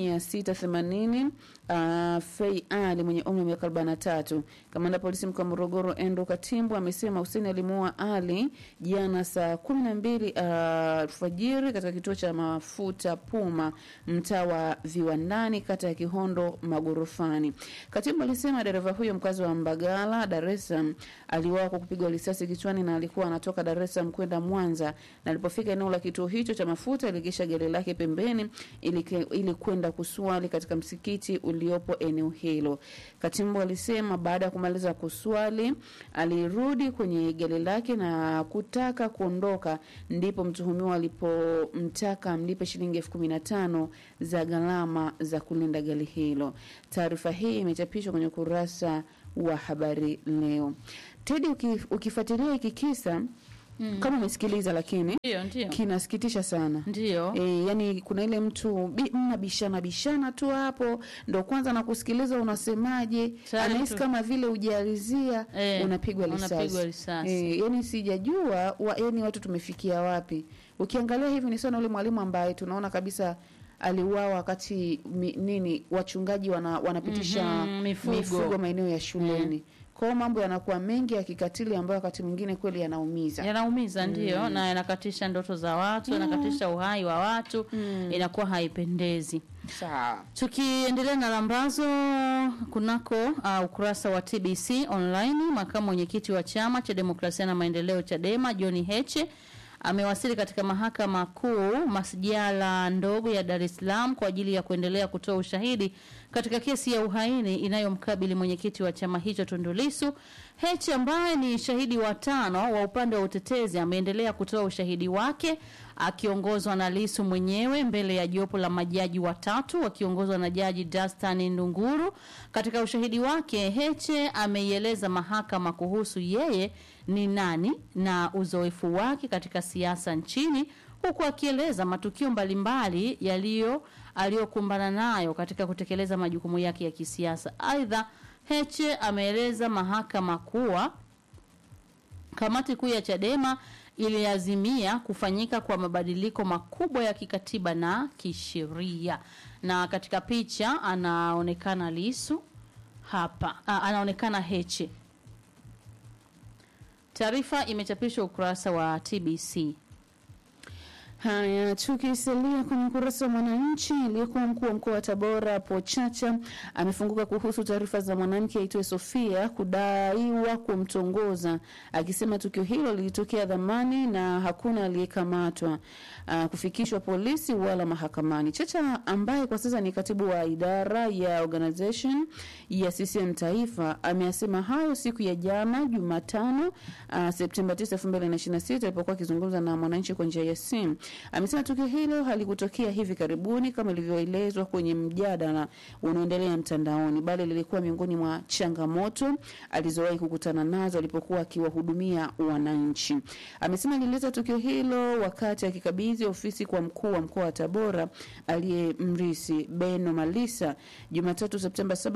680 uh, Fei Ali mwenye umri wa miaka 43. Kamanda polisi mkoa wa Morogoro Endo Katimbo amesema Hussein alimuua Ali jana saa 12 alfajiri uh, katika kituo cha mafuta Puma mtaa wa Viwandani kata ya Kihondo Magorofani. Katimbo alisema dereva huyo mkazi wa Mbagala Dar es Salaam aliuawa kwa kupigwa risasi kichwani na alikuwa anatoka Dar es Salaam kwenda Mwanza na alipofika eneo la kituo hicho cha mafuta aligesha gari lake pembeni ili ke- ili kwenda kuswali katika msikiti uliopo eneo hilo. Katimbo alisema baada ya kumaliza kuswali alirudi kwenye gari lake na kutaka kuondoka, ndipo mtuhumiwa alipomtaka amlipe shilingi elfu kumi na tano za gharama za kulinda gari hilo. Taarifa hii imechapishwa kwenye ukurasa wa habari leo. Tedi, uki, ukifuatilia hiki kisa mm. kama umesikiliza, lakini Ndio, ndio. kinasikitisha sana. Ndio. E, yani kuna ile mtu bi- mnabishana bishana tu hapo, ndo kwanza nakusikiliza unasemaje, Tayari anahisi tu- kama vile ujalizia Eh, unapigwa risasi. unapigwa risasi. E, yani sijajua wa, yani watu tumefikia wapi. Ukiangalia hivi ni sana ule mwalimu ambaye tunaona kabisa aliuawa wakati mi, nini wachungaji wana, wanapitisha Mhm, mifugo. mifugo maeneo ya shuleni. Kwa hiyo mambo yanakuwa mengi ya kikatili ambayo wakati mwingine kweli yanaumiza. yanaumiza ndio na yanakatisha ndoto za watu yanakatisha uhai wa watu inakuwa haipendezi Sawa. tukiendelea na lambazo kunako uh, ukurasa wa tbc online makamu mwenyekiti wa chama cha demokrasia na maendeleo chadema john heche amewasili katika mahakama kuu masijala ndogo ya Dar es Salaam kwa ajili ya kuendelea kutoa ushahidi katika kesi ya uhaini inayomkabili mwenyekiti wa chama hicho Tundu Lissu. Heche ambaye ni shahidi wa tano wa upande wa utetezi ameendelea kutoa ushahidi wake akiongozwa na Lissu mwenyewe mbele ya jopo la majaji watatu wakiongozwa na Jaji Dastan Ndunguru. Katika ushahidi wake, Heche ameieleza mahakama kuhusu yeye ni nani na uzoefu wake katika siasa nchini huku akieleza matukio mbalimbali yaliyo aliyokumbana nayo katika kutekeleza majukumu yake ya kisiasa. Aidha, Heche ameeleza mahakama kuwa kamati kuu ya Chadema iliazimia kufanyika kwa mabadiliko makubwa ya kikatiba na kisheria. Na katika picha anaonekana Lisu hapa, a, anaonekana Heche. Taarifa imechapishwa ukurasa wa TBC. Haya, tukisalia kwenye ukurasa wa Mwananchi, aliyekuwa mkuu wa mkoa wa Tabora Pochacha amefunguka kuhusu taarifa za mwanamke aitwaye Sofia kudaiwa kumtongoza, akisema tukio hilo lilitokea dhamani na hakuna aliyekamatwa uh, kufikishwa polisi wala mahakamani. Chacha ambaye kwa sasa ni katibu wa idara ya organization ya CCM Taifa ameyasema hayo siku ya jana Jumatano uh, Septemba 9, 2026 alipokuwa akizungumza na Mwananchi kwa njia ya simu. Amesema tukio hilo halikutokea hivi karibuni kama ilivyoelezwa kwenye mjadala unaoendelea mtandaoni, bali lilikuwa miongoni mwa changamoto alizowahi kukutana nazo alipokuwa akiwahudumia wananchi. Amesema alieleza tukio hilo wakati akikabidhi ofisi kwa mkuu wa mkoa wa Tabora aliyemrisi Beno Malisa Jumatatu Septemba 7,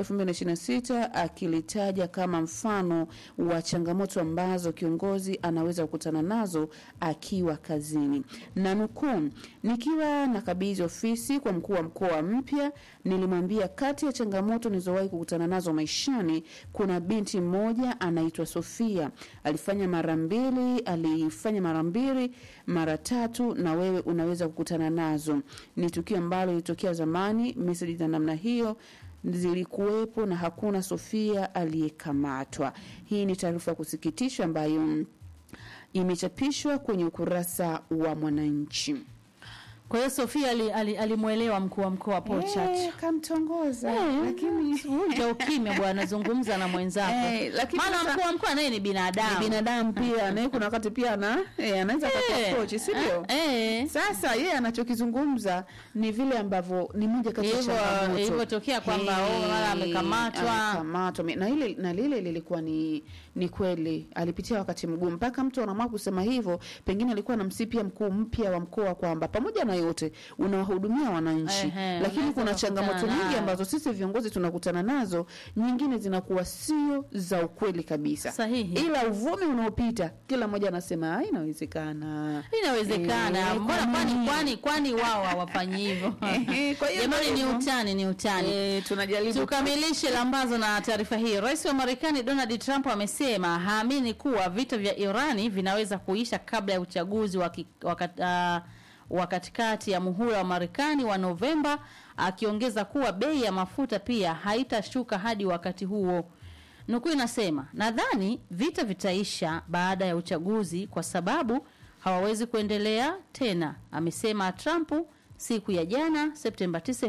2026 akilitaja kama mfano wa changamoto ambazo kiongozi anaweza kukutana nazo akiwa kazini na nukuu, nikiwa nakabidhi ofisi kwa mkuu wa mkoa mpya, nilimwambia kati ya changamoto nilizowahi kukutana nazo maishani, kuna binti mmoja anaitwa Sofia, alifanya mara mbili, alifanya mara mbili, mara tatu, na wewe unaweza kukutana nazo. Ni tukio ambalo lilitokea zamani, meseji za namna hiyo zilikuwepo na hakuna Sofia aliyekamatwa. Hii ni taarifa ya kusikitisha ambayo imechapishwa kwenye ukurasa wa Mwananchi. Kwa hiyo Sofia alimwelewa ali, alimwelewa mkuu wa mkoa Paul Chacha. Eh, kamtongoza Eh, lakini Vunja ukimya bwana, zungumza na mwenzako. Eh, lakini Maana sasa- mkuu wa mkoa naye ni binadamu. ni binadamu pia naye kuna wakati pia ana eh, anaweza Eh, akakuwa coach si ndio? eh, Sasa yeye anachokizungumza ni vile ambavyo ni moja kati ya Hivyo- changamoto ilivyotokea kwamba, oh, mara amekamatwa. amekamatwa na ile na lile lilikuwa ni ni kweli alipitia wakati mgumu mpaka mtu anaamua kusema hivyo, pengine alikuwa anamsipia mkuu mpya wa mkoa kwamba pamoja na yote unawahudumia wananchi, Ehe, lakini unaweza kuna kukutana changamoto nyingi nayo. ambazo sisi viongozi tunakutana nazo, nyingine zinakuwa sio za ukweli kabisa. Sahihi. Ila uvumi unaopita kila mmoja anasema "Ah, inawezekana. inawezekana. Eh, Mbona kwa kwani nini? kwani kwani wao hawafanyi hivyo? Ehe, kwa hiyo Jamani, ndio ni hivyo. utani, ni utani. Eh, tunajaribu Tukamilishe lambazo na taarifa hii. Rais wa Marekani Donald Trump amesema haamini kuwa vita vya Irani vinaweza kuisha kabla ya uchaguzi wa ki- wakat- ah, wa katikati ya muhula wa Marekani wa Novemba, akiongeza kuwa bei ya mafuta pia haitashuka hadi wakati huo. Nukuu inasema, nadhani vita vitaisha baada ya uchaguzi kwa sababu hawawezi kuendelea tena, amesema Trump siku ya jana Septemba 9,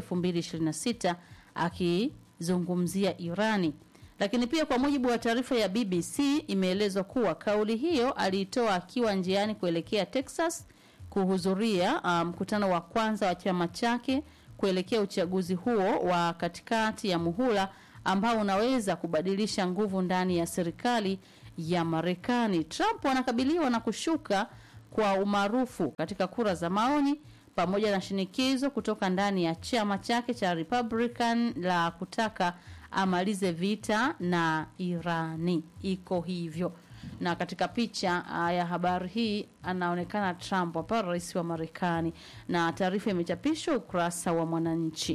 2026 akizungumzia Irani. Lakini pia kwa mujibu wa taarifa ya BBC imeelezwa kuwa kauli hiyo aliitoa akiwa njiani kuelekea Texas kuhudhuria ah, mkutano wa kwanza wa chama chake kuelekea uchaguzi huo wa katikati ya muhula ambao unaweza kubadilisha nguvu ndani ya serikali ya Marekani. Trump anakabiliwa na kushuka kwa umaarufu katika kura za maoni pamoja na shinikizo kutoka ndani ya chama chake cha Republican la kutaka amalize vita na Irani. Iko hivyo. Na katika picha ah, ya habari hii anaonekana Trump hapa, rais wa Marekani, na taarifa imechapishwa ukurasa wa Mwananchi.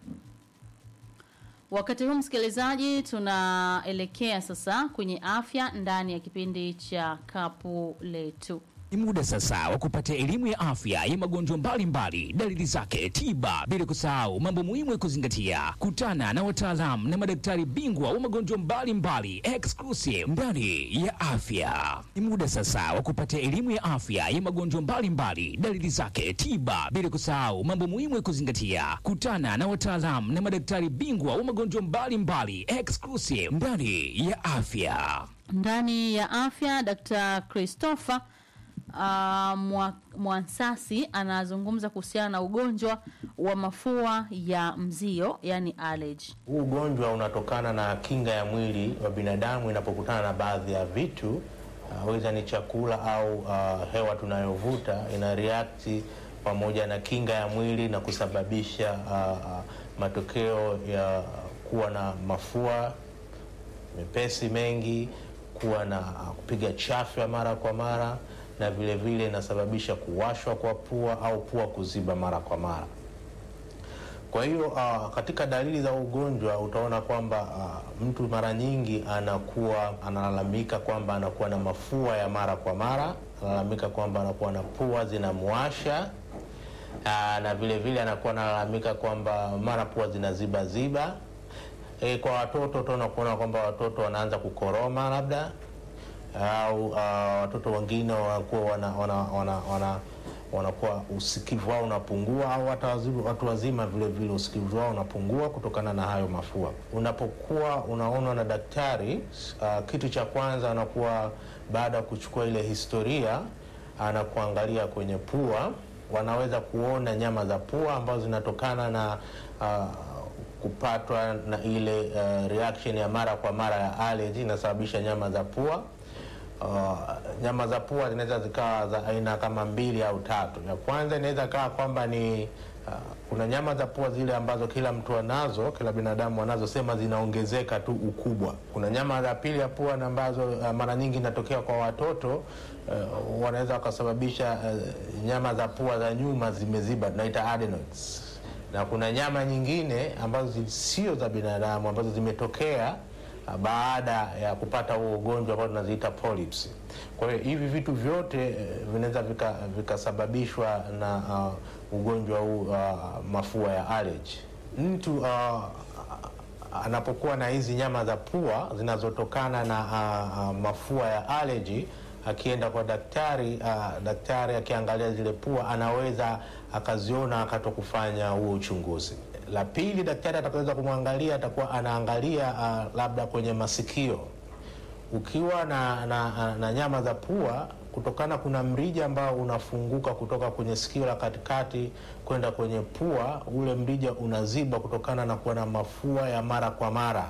Wakati huu msikilizaji, tunaelekea sasa kwenye afya ndani ya kipindi cha kapu letu. Ni muda sasa wa kupata elimu ya afya ya magonjwa mbalimbali, dalili zake, tiba, bila kusahau mambo muhimu ya kuzingatia. Kutana na wataalamu na madaktari bingwa wa magonjwa mbalimbali exclusive ndani ya afya. Ni muda sasa wa kupata elimu ya afya ya magonjwa mbalimbali, dalili zake, tiba, bila kusahau mambo muhimu ya kuzingatia. Kutana na wataalamu na madaktari bingwa wa magonjwa mbalimbali exclusive ndani ya afya. ndani ya afya Dr. Christopher uh, Mwa- Mwansasi anazungumza kuhusiana na ugonjwa wa mafua ya mzio yani allergy. Huu ugonjwa unatokana na kinga ya mwili wa binadamu inapokutana na baadhi ya vitu uh, weza ni chakula au uh, hewa tunayovuta ina react pamoja na kinga ya mwili na kusababisha uh, uh, matokeo ya kuwa na mafua mepesi mengi, kuwa na uh, kupiga chafya mara kwa mara, na vile vile inasababisha kuwashwa kwa pua au pua kuziba mara kwa mara. Kwa hiyo uh, katika dalili za ugonjwa utaona kwamba uh, mtu mara nyingi anakuwa analalamika kwamba anakuwa na mafua ya mara kwa mara, analalamika kwamba anakuwa na pua zinamwasha uh, na vile vile anakuwa analalamika kwamba mara pua zinaziba ziba. E, kwa watoto utaona kuona kwamba watoto wanaanza kukoroma labda au uh, watoto wengine wanakuwa wana, wana, wana, wana, wanakuwa usikivu wao unapungua au hata wazi- watu wazima vile vile usikivu wao unapungua kutokana na hayo mafua. Unapokuwa unaonwa na daktari uh, kitu cha kwanza anakuwa baada ya kuchukua ile historia anakuangalia kwenye pua, wanaweza kuona nyama za pua ambazo zinatokana na uh, kupatwa na ile uh, reaction ya mara kwa mara ya allergy inasababisha nyama za pua. Uh, nyama za pua zinaweza zikawa za aina kama mbili au tatu. Ya kwanza inaweza kawa kwamba ni uh, kuna nyama za pua zile ambazo kila mtu anazo, kila binadamu anazo, sema zinaongezeka tu ukubwa. Kuna nyama za pili ya pua na ambazo uh, mara nyingi inatokea kwa watoto uh, wanaweza wakasababisha uh, nyama za pua za nyuma zimeziba, tunaita adenoids na kuna nyama nyingine ambazo zi- sio za binadamu ambazo zimetokea ah, baada ya kupata huo ugonjwa ambao tunaziita polyps. Kwa hiyo hivi vitu vyote eh, vinaweza vika- vikasababishwa na ah, ugonjwa huu ah, mafua ya allergy. Mtu ah, anapokuwa na hizi nyama za pua zinazotokana na ah, ah, mafua ya allergy akienda kwa daktari uh, daktari akiangalia zile pua anaweza akaziona akatoka kufanya huo uchunguzi. La pili, daktari atakaweza kumwangalia atakuwa anaangalia uh, labda kwenye masikio ukiwa na, na, na nyama za pua kutokana, kuna mrija ambao unafunguka kutoka kwenye sikio la katikati kwenda kwenye pua, ule mrija unaziba kutokana na kuwa na mafua ya mara kwa mara.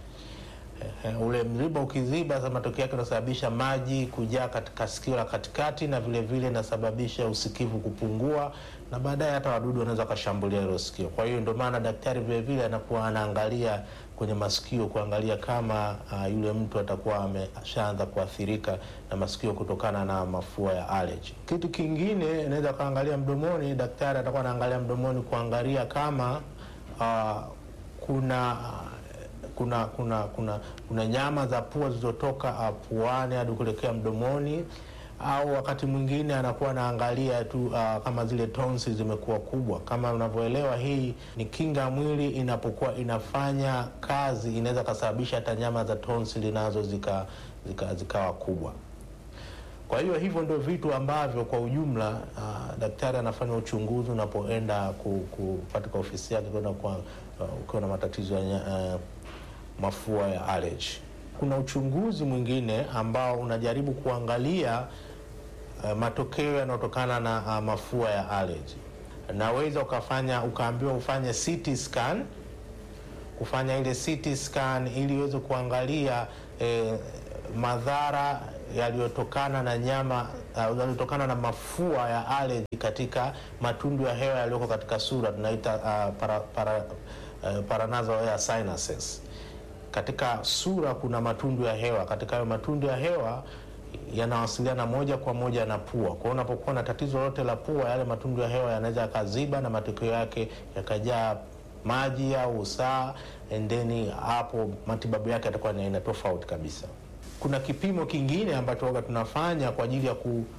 Eh, ule mriba ukiziba, sasa matokeo yake unasababisha maji kujaa katika sikio la katikati, na vile vile inasababisha usikivu kupungua, na baadaye hata wadudu wanaweza wakashambulia hilo sikio. Kwa hiyo ndio maana daktari vile vile anakuwa anaangalia kwenye masikio kuangalia kama uh, yule mtu atakuwa ameshaanza kuathirika na masikio kutokana na mafua ya allergy. Kitu kingine inaweza kaangalia mdomoni, daktari atakuwa anaangalia mdomoni kuangalia kama uh, kuna kuna kuna kuna kuna nyama za pua zilizotoka uh, puani hadi kuelekea mdomoni, au wakati mwingine anakuwa anaangalia tu uh, kama zile tonsi zimekuwa kubwa. Kama unavyoelewa, hii ni kinga ya mwili inapokuwa inafanya kazi, inaweza kasababisha hata nyama za tonsi nazo zika zikawa zika kubwa. Kwa hiyo hivyo ndio vitu ambavyo kwa ujumla uh, daktari anafanya uchunguzi unapoenda ku, ku, katika ofisi yake kwenda kwa uh, ukiwa na matatizo ya uh, mafua ya allergy. Kuna uchunguzi mwingine ambao unajaribu kuangalia uh, matokeo yanayotokana na uh, mafua ya allergy. Naweza ukafanya ukaambiwa ufanye CT scan, kufanya ile CT scan ili uweze kuangalia eh, madhara yaliyotokana na nyama uh, yaliyotokana na mafua ya allergy katika matundu ya hewa yaliyoko katika sura tunaita uh, para, para, uh, paranasal air sinuses. Katika sura kuna matundu ya hewa. Katika hayo matundu ya hewa yanawasiliana moja kwa moja na pua. Kwa hiyo unapokuwa na tatizo lolote la pua, yale matundu ya hewa yanaweza yakaziba na matokeo yake yakajaa maji au usaa, and then hapo matibabu yake yatakuwa ni aina tofauti kabisa. Kuna kipimo kingine ambacho waga tunafanya kwa ajili ya ku,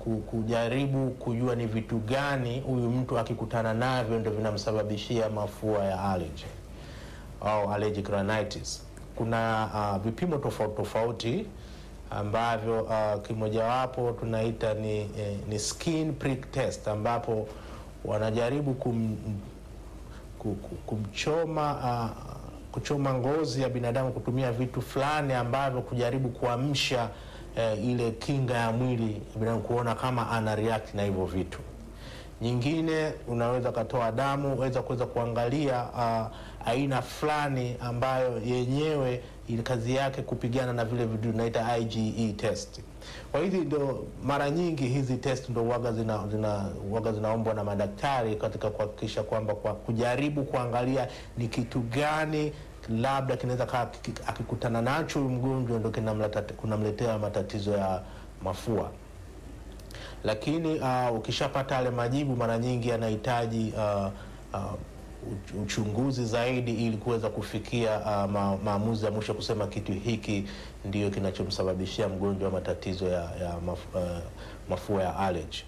ku- kujaribu kujua ni vitu gani huyu mtu akikutana navyo ndo vinamsababishia mafua ya allergy au allergic rhinitis. Kuna uh, vipimo tofauti tofauti ambavyo uh, kimojawapo tunaita ni, eh, ni skin prick test ambapo wanajaribu kum, ku- ku- kumchoma uh, kuchoma ngozi ya binadamu kutumia vitu fulani ambavyo kujaribu kuamsha eh, ile kinga ya mwili ya binadamu kuona kama ana react na hivyo vitu nyingine unaweza katoa damu weza kuweza kuangalia uh, aina fulani ambayo yenyewe ili kazi yake kupigana na vile vitu tunaita IgE test. Kwa hizi ndo mara nyingi hizi test ndo waga zina, zina, waga zinaombwa na madaktari katika kuhakikisha kwamba kwa kujaribu kuangalia ni kitu gani labda kinaweza kaa kiki- akikutana nacho huyu mgonjwa ndo kinamleta- kunamletea matatizo ya mafua lakini uh, ukishapata yale majibu mara nyingi yanahitaji uh, uh, uch- uchunguzi zaidi ili kuweza kufikia uh, ma, maamuzi ya mwisho kusema kitu hiki ndio kinachomsababishia mgonjwa matatizo ya, ya maf, uh, mafua ya allergy.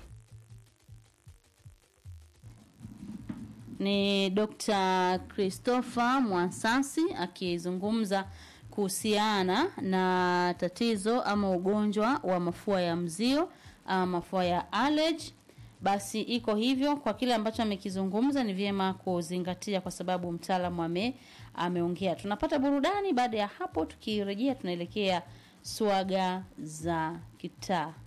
ni Dr. Christopher Mwasasi akizungumza kuhusiana na tatizo ama ugonjwa wa mafua ya mzio ama mafua ya allergy. Basi iko hivyo, kwa kile ambacho amekizungumza ni vyema kuzingatia, kwa sababu mtaalamu ame ameongea. Tunapata burudani, baada ya hapo tukirejea tunaelekea swaga za kitaa.